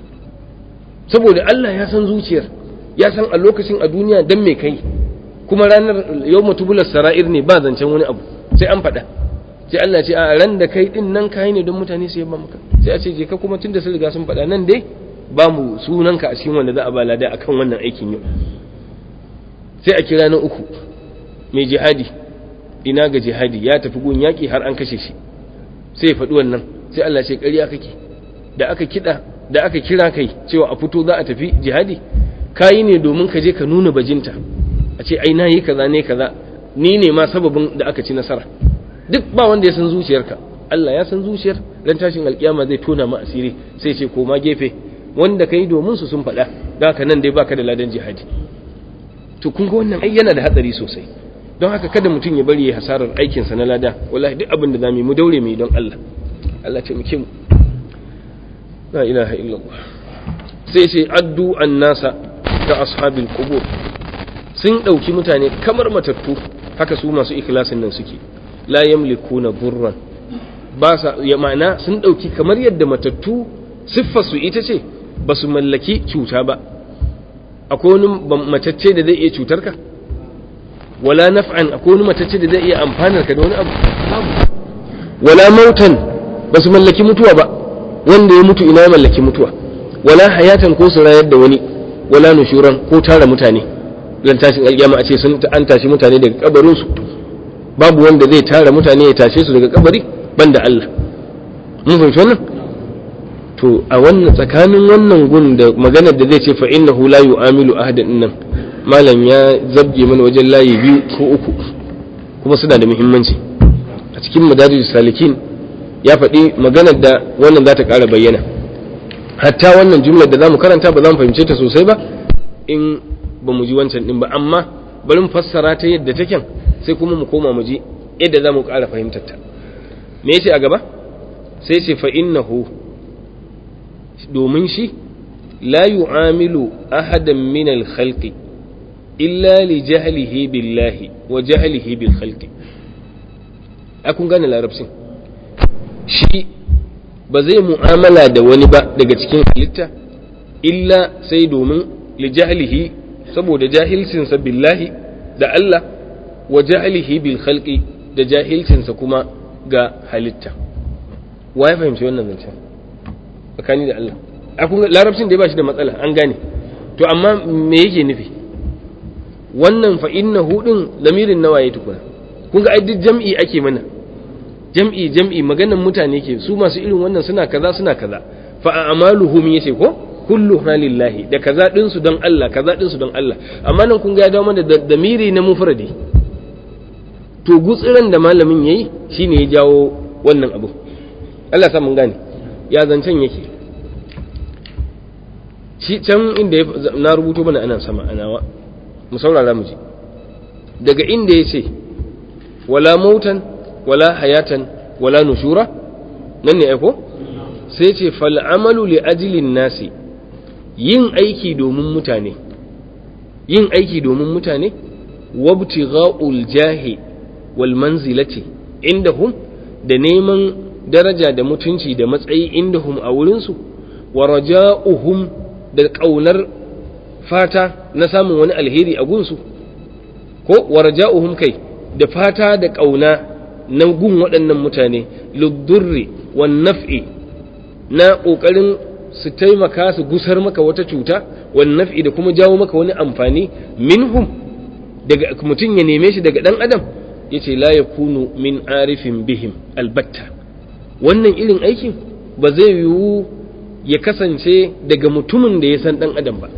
saboda Allah ya san zuciyar ya san a lokacin a duniya dan mai kai kuma ranar yau mutubular sara'ir ne ba zancen wani abu sai an faɗa sai Allah ce a ran da kai din nan kai ne don mutane su yaba maka sai a ce je ka kuma tunda sun riga sun faɗa nan dai ba mu sunanka a cikin wanda za a ba lada akan wannan aikin yau sai a kira na uku mai jihadi ina ga jihadi ya tafi gun yaƙi har an kashe shi sai ya faɗi wannan sai Allah ce ƙarya kake da aka kiɗa da aka kira kai cewa a fito za a tafi jihadi kayi ne domin ka je ka nuna bajinta a ce ai nayi kaza ne kaza ni ne ma sababin da aka ci nasara duk ba wanda ya san zuciyarka Allah ya san zuciyar dan tashin alkiyama zai tona ma asiri sai ce koma gefe wanda kai domin su sun faɗa da haka nan dai baka da ladan jihadi to kun ga wannan ai yana da hatsari sosai don haka kada mutum ya bari ya hasarar aikinsa na lada wallahi duk abin da za mu daure mu don Allah Allah ce muke mu la ilaha illallah sai ce addu annasa ta ashabil qubur sun dauki mutane kamar matattu haka su masu ikhlasin nan suke la yamlikuna burran ba sa ya ma'ana sun dauki kamar yadda matattu siffar su ita ce ba su mallaki cuta ba akwai wani matacce da zai iya cutar ka wala naf'an akwai wani matacce da zai iya amfanar ka da wani abu babu wala mautan ba su mallaki mutuwa ba wanda ya mutu ina mallaki mutuwa wala hayatan ko su rayar da wani wala nushuran ko tara mutane dan tashin alƙiyama a ce sun an tashi mutane daga kabarin su babu wanda zai tara mutane ya tashe su daga kabari banda Allah mun fahimci wannan to a wannan tsakanin wannan gun da maganar da zai ce fa innahu la yu'amilu ahadan nan malam ya zabge mana wajen layi biyu ko uku kuma suna da muhimmanci cikin madarijus salikin ya faɗi maganar da wannan za ta ƙara bayyana hatta wannan jumlar da za mu karanta ba za mu fahimce ta sosai ba in ba mu ji wancan ɗin ba amma bari mu fassara ta yadda take sai kuma mu koma mu ji yadda za mu ƙara fahimtar ta me yace a gaba sai ce fa innahu domin shi la yu'amilu ahadan min al-khalqi illa li jahlihi billahi wa jahlihi bil khalqi a kun gane larabcin shi ba zai mu'amala da wani ba daga cikin halitta illa sai domin li jahlihi saboda jahilcinsa billahi da Allah wa jahlihi bil khalqi da jahilcinsa kuma ga halitta wa ya fahimci wannan zancen tsakani da Allah a kun larabcin da ya ba shi da matsala an gane to amma me yake nufi wannan fa innahu din lamirin nawa ya tukuna kun ga ai duk jam'i ake mana jam'i jam'i maganan mutane ke su masu irin wannan suna kaza suna kaza fa a'maluhum yace ko kullu lillahi da kaza din su don Allah kaza din su don Allah amma nan kun ga ya dawo mana da damiri na mufradi to gutsiran da malamin yayi shine ya jawo wannan abu Allah sa mun gane ya zancen yake shi can inda na rubuto mana ana sama anawa mu saurara mu ji daga inda ya ce wala mautan wala hayatan wala nushura nan ne aiko sai ce fal'amalu li ajilin nasi yin aiki domin mutane yin aiki domin mutane wabtigha'ul jahi wal manzilati indahum da neman daraja da mutunci da matsayi indahum a wurinsu wa raja'uhum da ƙaunar fata na samun wani alheri a gunsu ko warja'uhum kai da fata da ƙauna na gun waɗannan mutane luddurri wan naf'i na ƙoƙarin su taimaka su gusar maka wata cuta wan naf'i da kuma jawo maka wani amfani minhum daga mutum ya neme shi daga ɗan adam yace la yakunu min arifin bihim albatta wannan irin aikin ba zai yiwu ya kasance daga mutumin da ya san ɗan adam ba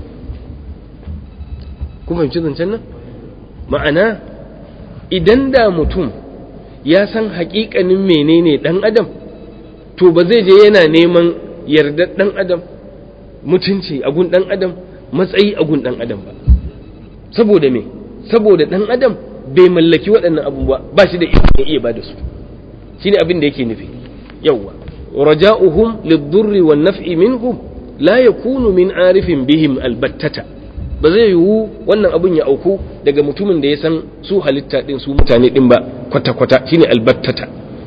kuma fahimci zancen nan ma'ana idan da mutum ya san haƙiƙanin menene ɗan adam to ba zai je yana neman yardar ɗan adam mutunci a gun ɗan adam matsayi a gun ɗan adam ba saboda me saboda ɗan adam bai mallaki waɗannan abubuwa ba shi da ikon iya ba da su shine abin da yake nufi yawwa رجاؤهم للضر والنفع منهم لا يكون من عارف بهم البتة ba zai yiwu wannan abun ya auku daga mutumin da ya san su halitta din su mutane din ba kwata-kwata shine albattata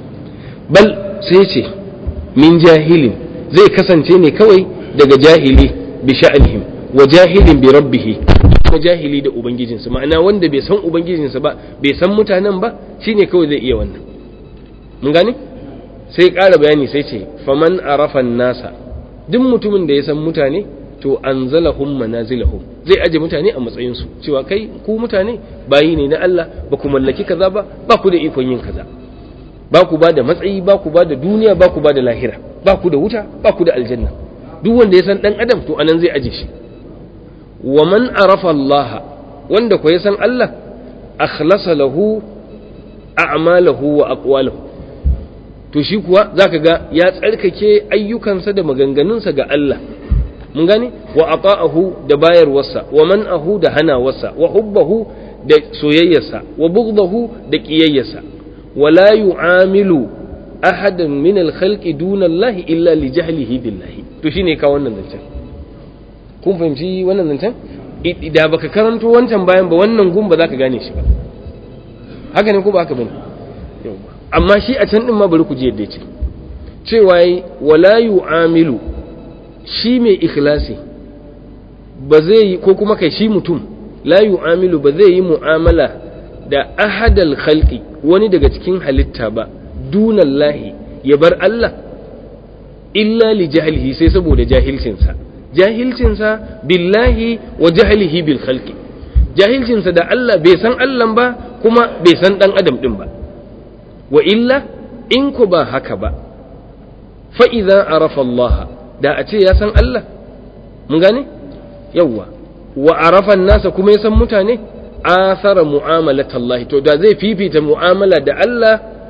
bal sai ce min jahilin zai kasance ne kawai daga jahili bi sha'anihim wa jahilin bi rabbihi kuma jahili da ubangijinsa ma'ana wanda bai san ubangijinsa ba bai san mutanen ba shine kawai zai iya wannan mun gane sai ƙara bayani sai ce faman arafan nasa duk mutumin da ya san mutane to anzalahum manazilahum zai aje mutane a matsayinsu cewa kai ku mutane bayi ne na Allah ba ku mallaki kaza ba ba ku da ikon yin kaza ba ku ba da matsayi ba ku ba da duniya ba ku ba da lahira ba ku da wuta ba ku da aljanna duk wanda ya san dan adam to anan zai aje shi wa man arafa Allah wanda ko ya san Allah akhlasa lahu a'malahu wa aqwalahu to shi kuwa zaka ga ya tsarkake ayyukansa da maganganunsa ga Allah mun gane wa ata'ahu da bayarwarsa wa man'ahu da hanawarsa wa hubbahu da soyayyarsa wa bughdahu da kiyayyarsa wa la yu'amilu ahadan min al-khalqi duna Allah illa li jahlihi billahi to shine ka wannan zancen kun fahimci wannan zancen da baka karanto wancan bayan ba wannan gun ba za ka gane shi ba haka ne ko ba haka bane amma shi a can din ma bari ku ji yadda ce cewa yi wala yu'amilu shi mai ikhlasi ba zai yi ko kuma kai shi mutum la yu'amilu ba zai yi mu'amala da ahadal khalqi wani daga cikin halitta ba dunallahi ya bar Allah illa li jahilihi sai saboda jahilcinsa jahilcinsa billahi wa jahilihi bil khalqi jahilcinsa da Allah bai san Allah ba kuma bai san dan adam din ba wa illa in ku ba haka ba fa idza arafa Allah da a ce ya san Allah mun gane yawwa wa arafa nasa kuma ya san mutane asara mu'amalat Allah to da zai fifita mu'amala da Allah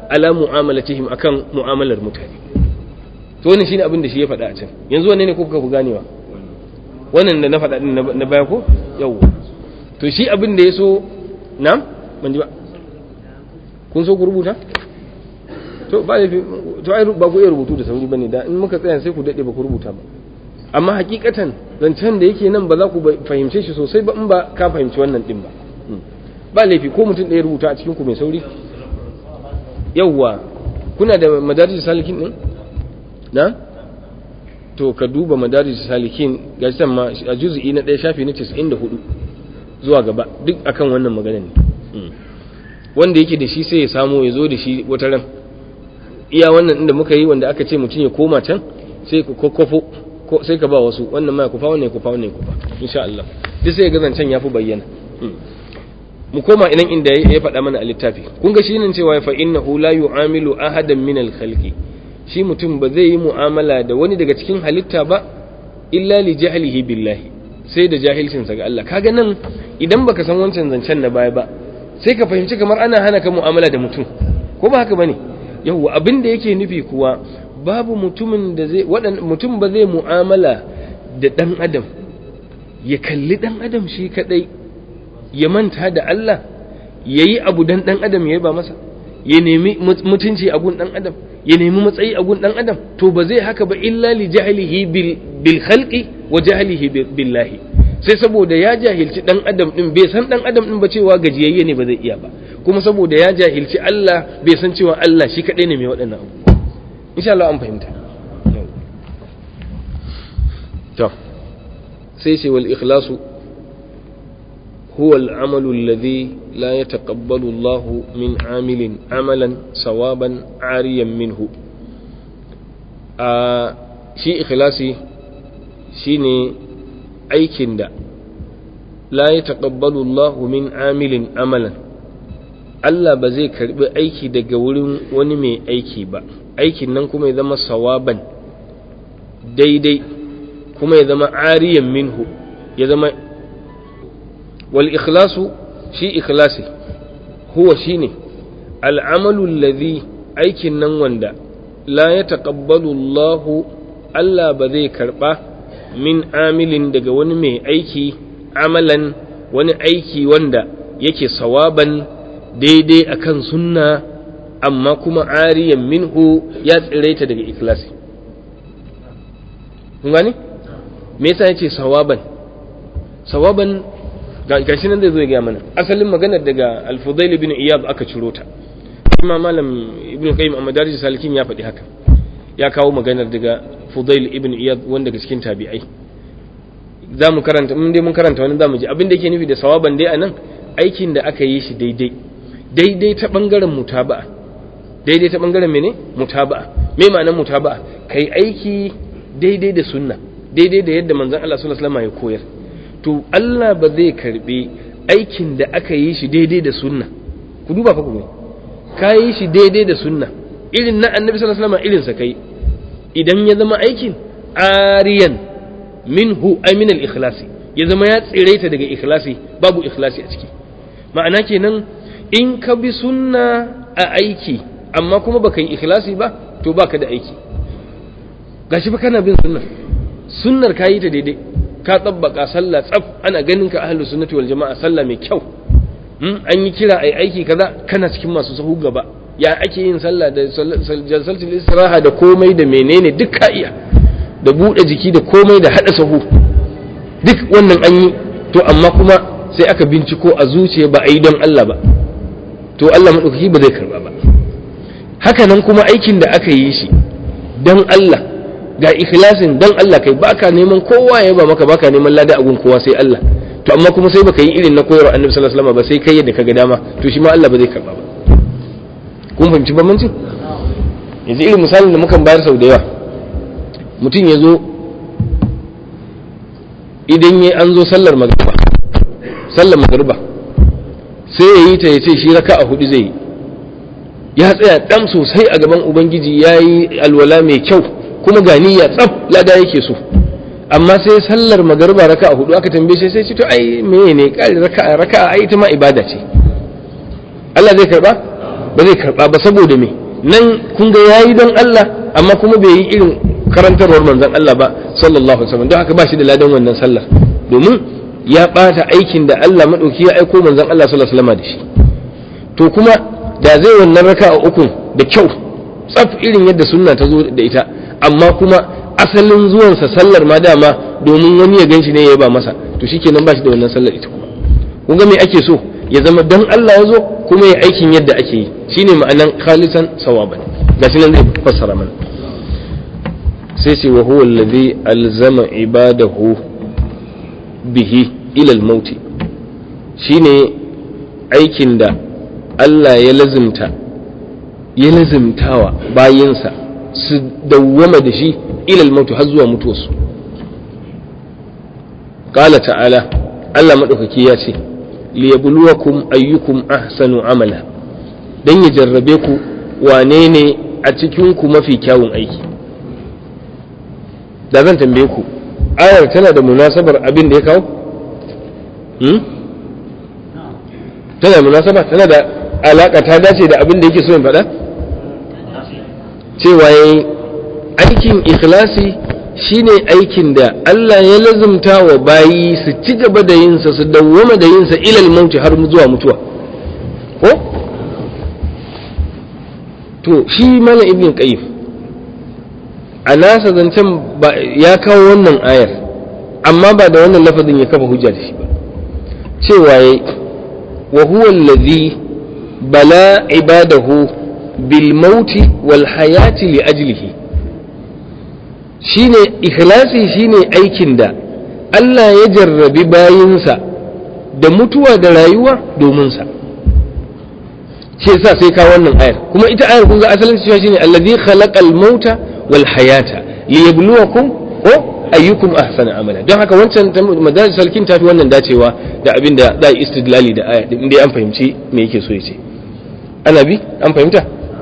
ala mu'amalatihim akan mu'amalar mutane to wannan shine abin da shi ya faɗa a can yanzu wanne ne ko kuka fi ganewa wannan da na faɗa din na baya ko yau to shi abin da ya so na ban ji ba kun so ku rubuta to ba da to ai ba ku iya rubutu da sauri bane da in muka tsaya sai ku dade ba ku rubuta ba amma hakikatan zancen da yake nan ba za ku fahimce shi sosai ba in ba ka fahimci wannan din ba ba laifi ko mutum ɗaya rubuta a cikin ku mai sauri yawwa kuna da madarij salikin din na to ka duba madarij salikin gashi ma a juz'i na ɗaya shafi na 94 zuwa gaba duk akan wannan magana ne wanda yake da shi sai ya samu ya zo da shi wata ran iya wannan inda muka yi wanda aka ce mutum ya koma can sai ku kokofo sai ka ba wasu wannan ma kufa wannan kufa wannan kufa insha Allah duk sai ga zancen yafi bayyana mu koma idan inda ya faɗa mana a littafi kun ga shine cewa fa innahu la yu'amilu ahadan min al-khalqi shi mutum ba zai yi mu'amala da wani daga cikin halitta ba illa li jahlihi billahi sai da jahilcin sa ga Allah kaga nan idan baka san wancan zancen na baya ba sai ka fahimci kamar ana hana ka mu'amala da mutum ko ba haka bane yawwa abin da yake nufi kuwa babu mutumin da zai mutum ba zai mu'amala da dan adam ya kalli dan adam shi kadai ya manta da Allah yayi abu dan dan adam ya ba masa ya nemi mutunci a gun dan adam ya nemi matsayi a gun dan adam to ba zai haka ba illa li jahlihi bil bil khalqi wa jahlihi billahi sai saboda ya jahilci dan adam din bai san dan adam din ba cewa gajiyayye ne ba zai iya ba kuma saboda ya jahilci Allah bai san cewa Allah shi kadai ne mai waɗannan abu insha Allah an fahimta to sai ce wal ikhlasu huwa al-amalu alladhi la yataqabbalu Allah min amilin amalan sawaban ariyan minhu a shi ikhlasi shine aikin da la ya taƙabbalu Allah min amilin amalan Allah ba zai karbi aiki daga wurin wani mai aiki ba aikin nan kuma ya zama sawaban daidai kuma ya zama ariyan minhu ya zama wal ikhlasu shi ikhlasi huwa shine al'amalu alladhi aikin nan wanda la ya taƙabbalu Allah Allah ba zai karba min amilin daga wani mai aiki amalan wani aiki wanda yake sawaban daidai akan sunna amma kuma ariyan minhu ya tsiraita daga ikhlasi kun gani me yasa yace sawaban sawaban gashi nan zai zo ya ga mana asalin maganar daga al-fudail ibn iyad aka ciro ta kuma malam ibn qayyim a madarij salikin ya faɗi haka ya kawo maganar daga Fudail ibn Iyad wanda daga cikin tabi'ai za mu karanta mun dai mun karanta wani za mu ji abin da yake nufi da sawaban dai anan aikin da aka yi shi daidai daidai ta bangaren mutaba'a daidai ta bangaren mene mutaba'a me ma'anar mutaba'a kai aiki daidai da sunna daidai da yadda manzon Allah sallallahu alaihi wasallam ya koyar to Allah ba zai karbe aikin da aka yi shi daidai da sunna ku duba fa ku ne ka yi shi daidai da sunna irin na annabi sallallahu alaihi wasallam irin sa kai idan ya zama aikin ariyan minhu ay min al-ikhlasi ya zama ya tsiraita daga ikhlasi babu ikhlasi a ciki ma'ana kenan in ka bi sunna a aiki amma kuma baka yi ikhlasi ba to baka da aiki gashi fa kana bin sunna sunnar ka yi ta daidai ka tsabbaka sallah tsaf ana ganin ka ahlus sunnati wal jama'a sallah mai kyau an yi kira ai aiki kaza kana cikin masu sahu gaba ya ake yin sallah da jalsatul istiraha da komai da menene duk ka iya da bude jiki da komai da hada sahu duk wannan an yi to amma kuma sai aka binciko a zuciya ba a yi don Allah ba to Allah madaukaki ba zai karba ba haka nan kuma aikin da aka yi shi don Allah ga ikhlasin don Allah kai baka neman kowa ya ba maka baka neman lada a gun kowa sai Allah to amma kuma sai baka yi irin na koyarwa annabi sallallahu alaihi wasallam ba sai kai yadda kaga dama to shi ma Allah ba zai karba ba kun fahimci bambancin yanzu irin misalin da mukan bayar sau da yawa mutum ya zo idan ya an zo sallar magariba sallar magariba sai ya yi ta ya ce shi raka a hudu zai yi ya tsaya ɗan sosai a gaban ubangiji ya yi alwala mai kyau kuma ga niyya tsaf lada yake so amma sai sallar magariba raka a hudu aka tambaye shi sai ce to ai meye ne kare raka raka ai ita ma ibada ce Allah zai karba ba zai karba ba saboda me nan kun ga yayi don Allah amma kuma bai yi irin karantarwar manzon Allah ba sallallahu alaihi wasallam don haka ba shi da ladan wannan sallar domin ya bata aikin da Allah madauki ya aiko manzon Allah sallallahu alaihi wasallam da shi to kuma da zai wannan raka'a uku da kyau tsaf irin yadda sunna ta zo da ita amma kuma asalin zuwansa sallar ma dama domin wani ya ganshi ne ya ba masa to shikenan ba shi da wannan sallar ita kuma kun ga me ake so ya zama dan Allah ya zo kuma ya aikin yadda ake yi shine ma'anan khalisan sawaban gashi nan zai fassara mana sai ce wa huwa allazi alzama ibadahu bihi ila al-maut shine aikin da Allah ya lazimta ya lazimtawa bayinsa su dawwama da shi ila al-maut har zuwa mutuwarsu qala ta'ala Allah madaukaki ya ce liyabluwakum ayyukum ahsanu amala dan ya jarrabe ku wane ne a cikin ku mafi kyawun aiki da zan tambaye ku ayar tana da munasabar abin da ya kawo hmm? tana da munasaba tana da alaka ta dace da abin da yake so in faɗa cewa yayi aikin ikhlasi shine aikin da Allah ya lazumta wa bayi su ci gaba da yinsa su dawwama da yinsa ilal mauti har zuwa mutuwa ko to shi mana ibn qayyim a nasa zancen ya kawo wannan ayar amma ba da wannan lafazin ya kafa hujja da shi ba cewa yayi wa huwa allazi bala ibadahu bil mauti wal hayati li ajlihi shine ikhlasi shine aikin da Allah ya jarrabi bayinsa da mutuwa da rayuwa domin sa shi yasa sai ka wannan ayar kuma ita ayar kun ga asalin cewa shine allazi khalaqal mauta wal hayata liyabluwakum ko ayyukum ahsana amala don haka wancan madaris salkin tafi wannan dacewa da abin da za yi istidlali da aya din dai an fahimci me yake so ya ce ana bi an fahimta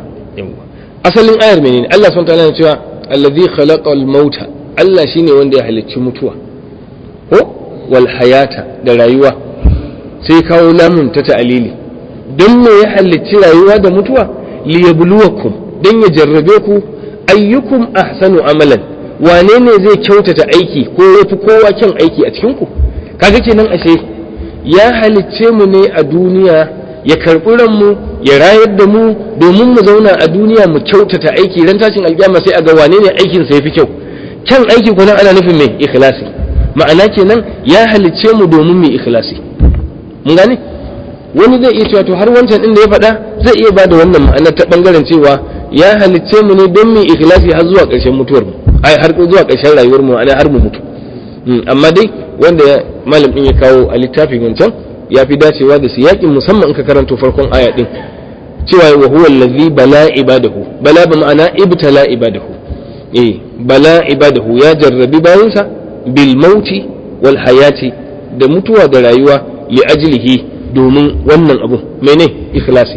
asalin ayar menene Allah subhanahu wa ta'ala ya cewa allazi khalaqal mauta Allah shine wanda ya halicci mutuwa ko wal hayata da rayuwa sai kawo lamun ta ta'alili don me ya halicci rayuwa da mutuwa liyabluwakum dan ya jarrabe ku ayyukum ahsanu amalan wane ne zai kyautata aiki ko yafi kowa kyan aiki a cikin ku kaga kenan ashe ya halicce mu ne a duniya ya karɓi ranmu ya rayar da mu domin mu zauna a duniya mu kyautata aiki ran tashin alƙiyama sai a ga wane ne aikin sa yafi kyau kyan aiki ko ana nufin mai ikhlasi ma'ana kenan ya halicce mu domin mu ikhlasi mun gane wani zai iya cewa to har wancan din da ya faɗa zai iya bada wannan ma'ana ta bangaren cewa ya halicce mu ne don mu ikhlasi har zuwa ƙarshen mutuwar mu ai har zuwa ƙarshen rayuwar mu ana har mu mutu amma dai wanda malam din ya kawo a littafin wancan ya fi dacewa da siyakin musamman in ka karanto farkon aya din cewa wa huwa allazi bala ibadahu bala ba ma'ana ibtala ibadahu eh bala ibadahu ya jarrabi bayansa bil mauti wal hayati da mutuwa da rayuwa li ajlihi domin wannan abu mene ikhlasi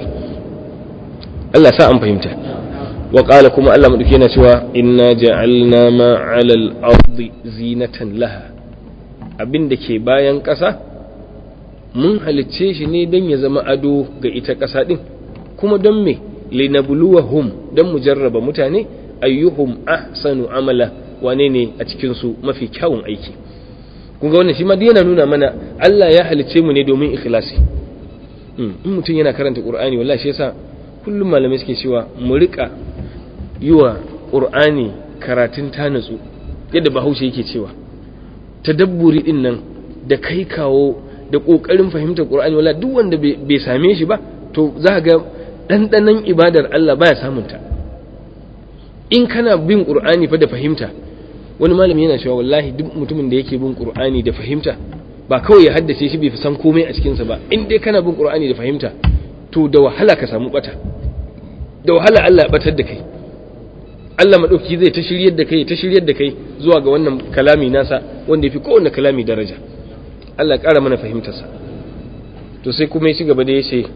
Allah sa an fahimta wa qala kuma Allah madauki yana cewa inna ja'alna ma 'ala al-ardi zinatan laha abin da ke bayan ƙasa mun halicce shi ne don ya zama ado ga ita ƙasa ɗin kuma don me linabluwahum don mu jarraba mutane ayyuhum ahsanu amala wane ne a cikinsu mafi kyawun aiki kun ga wannan shi ma yana nuna mana Allah ya halicce mu ne domin ikhlasi in mutum yana karanta qur'ani wallahi shi yasa kullum malamai suke cewa mu rika yi wa qur'ani karatun ta natsu yadda bahaushe yake cewa tadabburi din nan da kai kawo da ƙoƙarin fahimtar ƙur'ani wala duk wanda bai same shi ba to za ga ɗanɗanon ibadar Allah baya samun ta in kana bin ƙur'ani fa da fahimta wani malami yana cewa wallahi duk mutumin da yake bin ƙur'ani da fahimta ba kawai ya haddace shi bai san komai a cikinsa ba in dai kana bin ƙur'ani da fahimta to da wahala ka samu bata da wahala Allah ya batar da kai Allah maɗauki zai ta shiryar da kai ta shiryar da kai zuwa ga wannan kalami nasa wanda ya fi kowane kalami daraja Allah ƙara mana fahimtarsa to sai kuma ya ci gaba da ya ce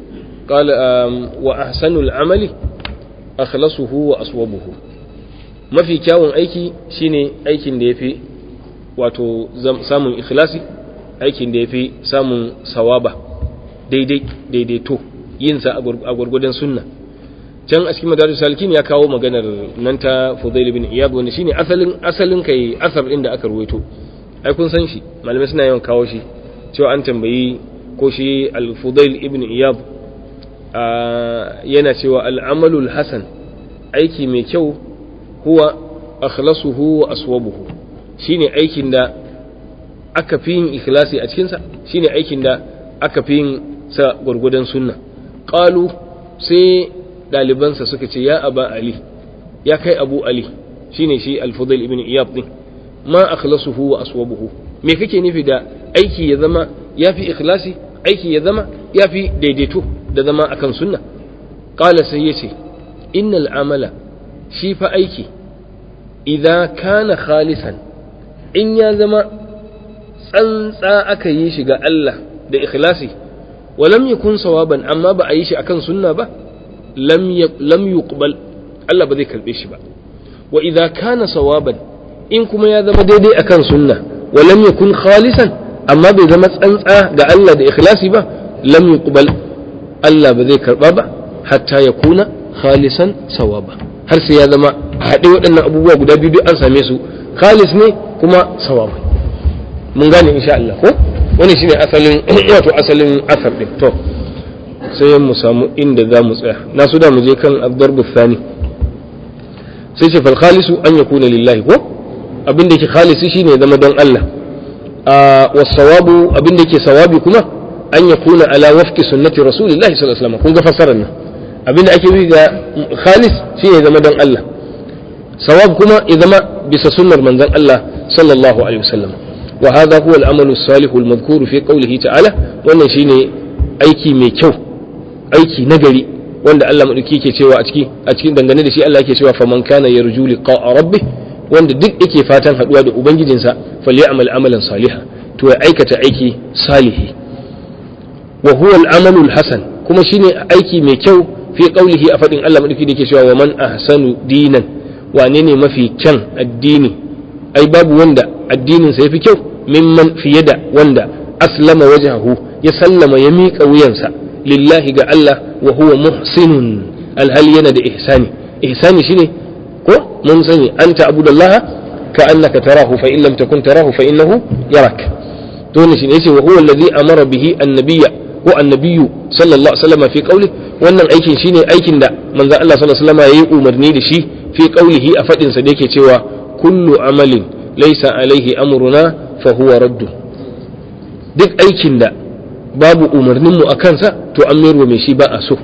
wa ahsanul amali akhlasuhu wa aswabuhu mafi kyawun aiki shine aikin da yafi wato samun ikhlasi aikin da yafi samun sawaba daidai daidaito yin sa a gurgudan sunna can a cikin madarus salikin ya kawo maganar nan ta Fudail ibn Iyad wanda shine asalin asalin kai asar din da aka ruwaito ai kun san shi malamai suna yawan kawo shi cewa an tambayi ko shi al-Fudail ibn Iyad yana cewa al-amalul hasan aiki mai kyau huwa akhlasuhu wa aswabuhu shine aikin da aka fi yin ikhlasi a cikinsa shine aikin da aka fi yin sa gwargwadon sunna qalu sai ɗalibansa suka ce ya aba ali ya kai abu ali shine shi al-fudail ibn iyad din ma akhlasuhu wa aswabuhu me kake nufi da aiki ya zama yafi ikhlasi aiki ya zama yafi daidaito da zama akan sunna qala sai yace innal amala shi fa aiki idza kana khalisan in ya zama tsantsa aka yi shi ga Allah da ikhlasi walam yakun sawaban amma ba a yi shi akan sunna ba lam yuqbal Allah ba zai karbe shi ba wa idza kana sawaban in kuma ya zama daidai akan sunna walam yakun khalisan amma bai zama tsantsa ga Allah da ikhlasi ba lam yuqbal Allah ba zai karba ba hatta ya kuna khalisan sawaba har sai ya zama haɗe waɗannan abubuwa guda biyu duk an same su khalis ne kuma sawaba mun gane insha Allah ko wani shine asalin wato asalin asar din to sai mu samu inda za mu tsaya na su da mu je kan ad-darbu thani sai ce fal khalisu an yakuna lillahi ko abin da yake khalisi shine zama don Allah wa sawabu abin da yake sawabi kuma an yakuna ala wafqi sunnati rasulillahi sallallahu alaihi wasallam kun ga fasarar nan abin da ake yi ga khalis shine zama don Allah sawab kuma ya zama bisa sunnar manzon Allah sallallahu alaihi wasallam wa hadha huwa al-amalu as-salihu al-madhkuru fi qawlihi ta'ala wannan shine aiki mai kyau aiki nagari wanda Allah madauki yake cewa a ciki a cikin dangane da shi Allah yake cewa faman kana yarju liqa'a rabbih wanda duk yake fatan haduwa da ubangijinsa falyamal amalan saliha to ya aikata aiki salihi wa huwa al-amalu al-hasan kuma shine aiki mai kyau fi qawlihi a fadin Allah madauki da yake cewa wa man ahsanu dinan wane ne mafi kyan addini ai babu wanda addinin sa yafi kyau mimman fiye da wanda aslama wajhahu ya sallama ya miƙa wuyansa lillahi ga Allah wa huwa muhsinun alhali yana da ihsani ihsani shine ko mun sani anta abudallaha ka annaka tarahu fa in lam takun tarahu fa innahu yarak to ne shine yace wa huwa alladhi amara bihi annabiyya ko annabiyyu sallallahu alaihi wasallam fi qawli wannan aikin shine aikin da manzon Allah sallallahu alaihi wasallam yayi umarni da shi fi qawlihi a fadin sa da yake cewa kullu amalin laysa alaihi amruna fa huwa raddu duk aikin da babu umarninmu a kansa to an mayarwa mai shi ba a so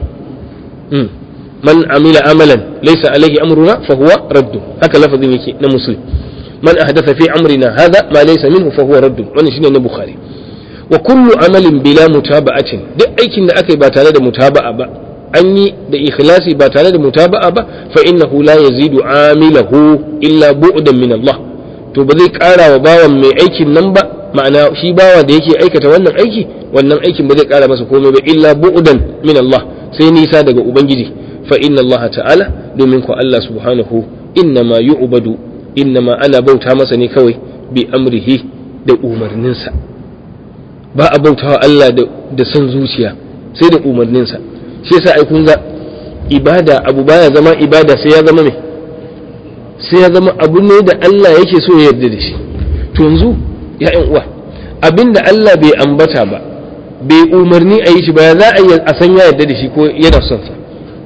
man amila amalan laysa alaihi amruna fa huwa raddu haka lafazin yake na muslim man ahdatha fi amrina hadha ma laysa minhu fa huwa raddu wannan shine na bukhari wa kullu amalin bila mutaba'atin duk aikin da aka yi ba tare da mutaba'a ba an yi da ikhlasi ba tare da mutaba'a ba fa innahu la yazidu amilahu illa bu'dan min Allah to ba zai kara wa bawan mai aikin nan ba ma'ana shi bawa da yake aikata wannan aiki wannan aikin ba zai kara masa komai ba illa bu'dan min Allah sai nisa daga ubangiji fa inna Allah ta'ala domin ko Allah subhanahu innama yu'badu innama ana bauta masa ne kawai bi amrihi da umarninsa ba a bautawa Allah da son zuciya sai da umarninsa shi yasa ai kun ga ibada abu baya zama ibada sai ya zama me sai ya zama abu ne da Allah yake so ya yarda da shi to yanzu ya uwa abinda Allah bai ambata ba bai umarni a yi shi ba ya za a yi a san ya yarda da shi ko yana son sa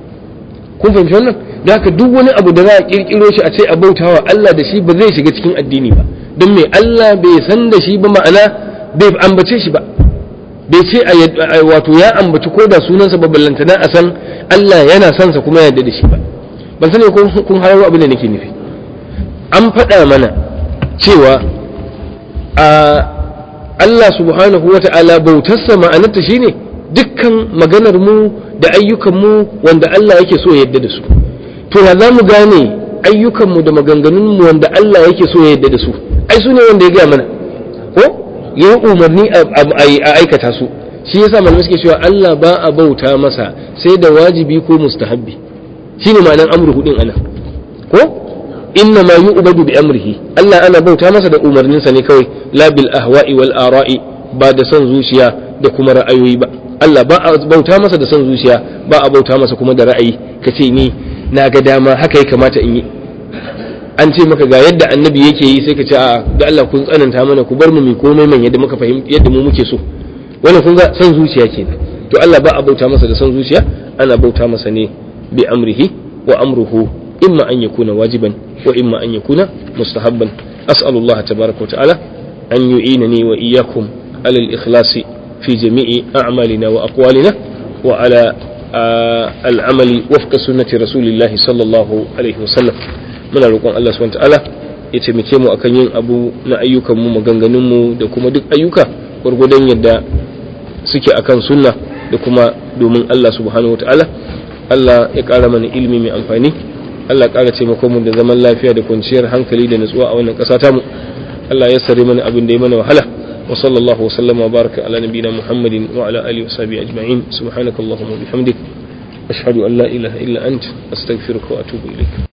kun fahimci wannan da haka duk wani abu da za a kirkiro shi a ce a bautawa Allah da shi ba zai shiga cikin addini ba don me Allah bai san da shi ba ma'ana bai ambace shi ba bai ce a wato ya ambaci ko da sunansa ba ballantana a san Allah yana son sa kuma ya yarda da shi ba ban sani ko kun hararo abin da nake nufi an faɗa mana cewa a Allah subhanahu wa ta'ala bautarsa ma'anarta shine dukkan maganar mu da ayyukan mu wanda Allah yake so ya yarda da su to ya za mu gane ayyukan mu da maganganun mu wanda Allah yake so ya yarda da su ai su ne wanda ya gaya mana ko ya yi umarni a aikata su shi yasa malamai suke cewa Allah ba a bauta masa sai da wajibi ko mustahabbi shine ma'anar amru hudin ana ko inna ma yu'badu bi amrihi Allah ana bauta masa da umarninsa ne kawai la bil ahwa'i wal ara'i ba da son zuciya da kuma ra'ayoyi ba Allah ba a bauta masa da son zuciya ba a bauta masa kuma da ra'ayi ka ce ni na ga dama haka ya kamata in yi an ce maka ga yadda annabi yake yi sai ka ce a ga Allah kun tsananta mana ku bar mu mai komai man yadda muka fahimta yadda mu muke so wannan kun ga san zuciya kenan to Allah ba a bauta masa da san zuciya ana bauta masa ne bi amrihi wa amruhu imma an yakuna wajiban wa imma an yakuna mustahabban as'alullah tabaraka wa ta'ala an yu'inani wa iyyakum ala al-ikhlasi fi jami'i a'malina wa aqwalina wa ala al-amali wafqa sunnati rasulillahi sallallahu alaihi wa sallam muna roƙon Allah subhanahu wa ta'ala ya taimake mu akan yin abu na ayyukan mu maganganun mu da kuma duk ayyuka gwargwadon yadda suke akan sunna da kuma domin Allah subhanahu wataala Allah ya ƙara mana ilimi mai amfani Allah ya ƙara taimako mu da zaman lafiya da kwanciyar hankali da nutsuwa a wannan ƙasa tamu Allah ya sare mana abin da ya mana wahala wa sallallahu wa sallama wa baraka ala nabiyina Muhammadin wa ala alihi wa sahbihi ajma'in subhanakallahumma wa bihamdik ashhadu an la ilaha illa ant astaghfiruka wa atubu ilaik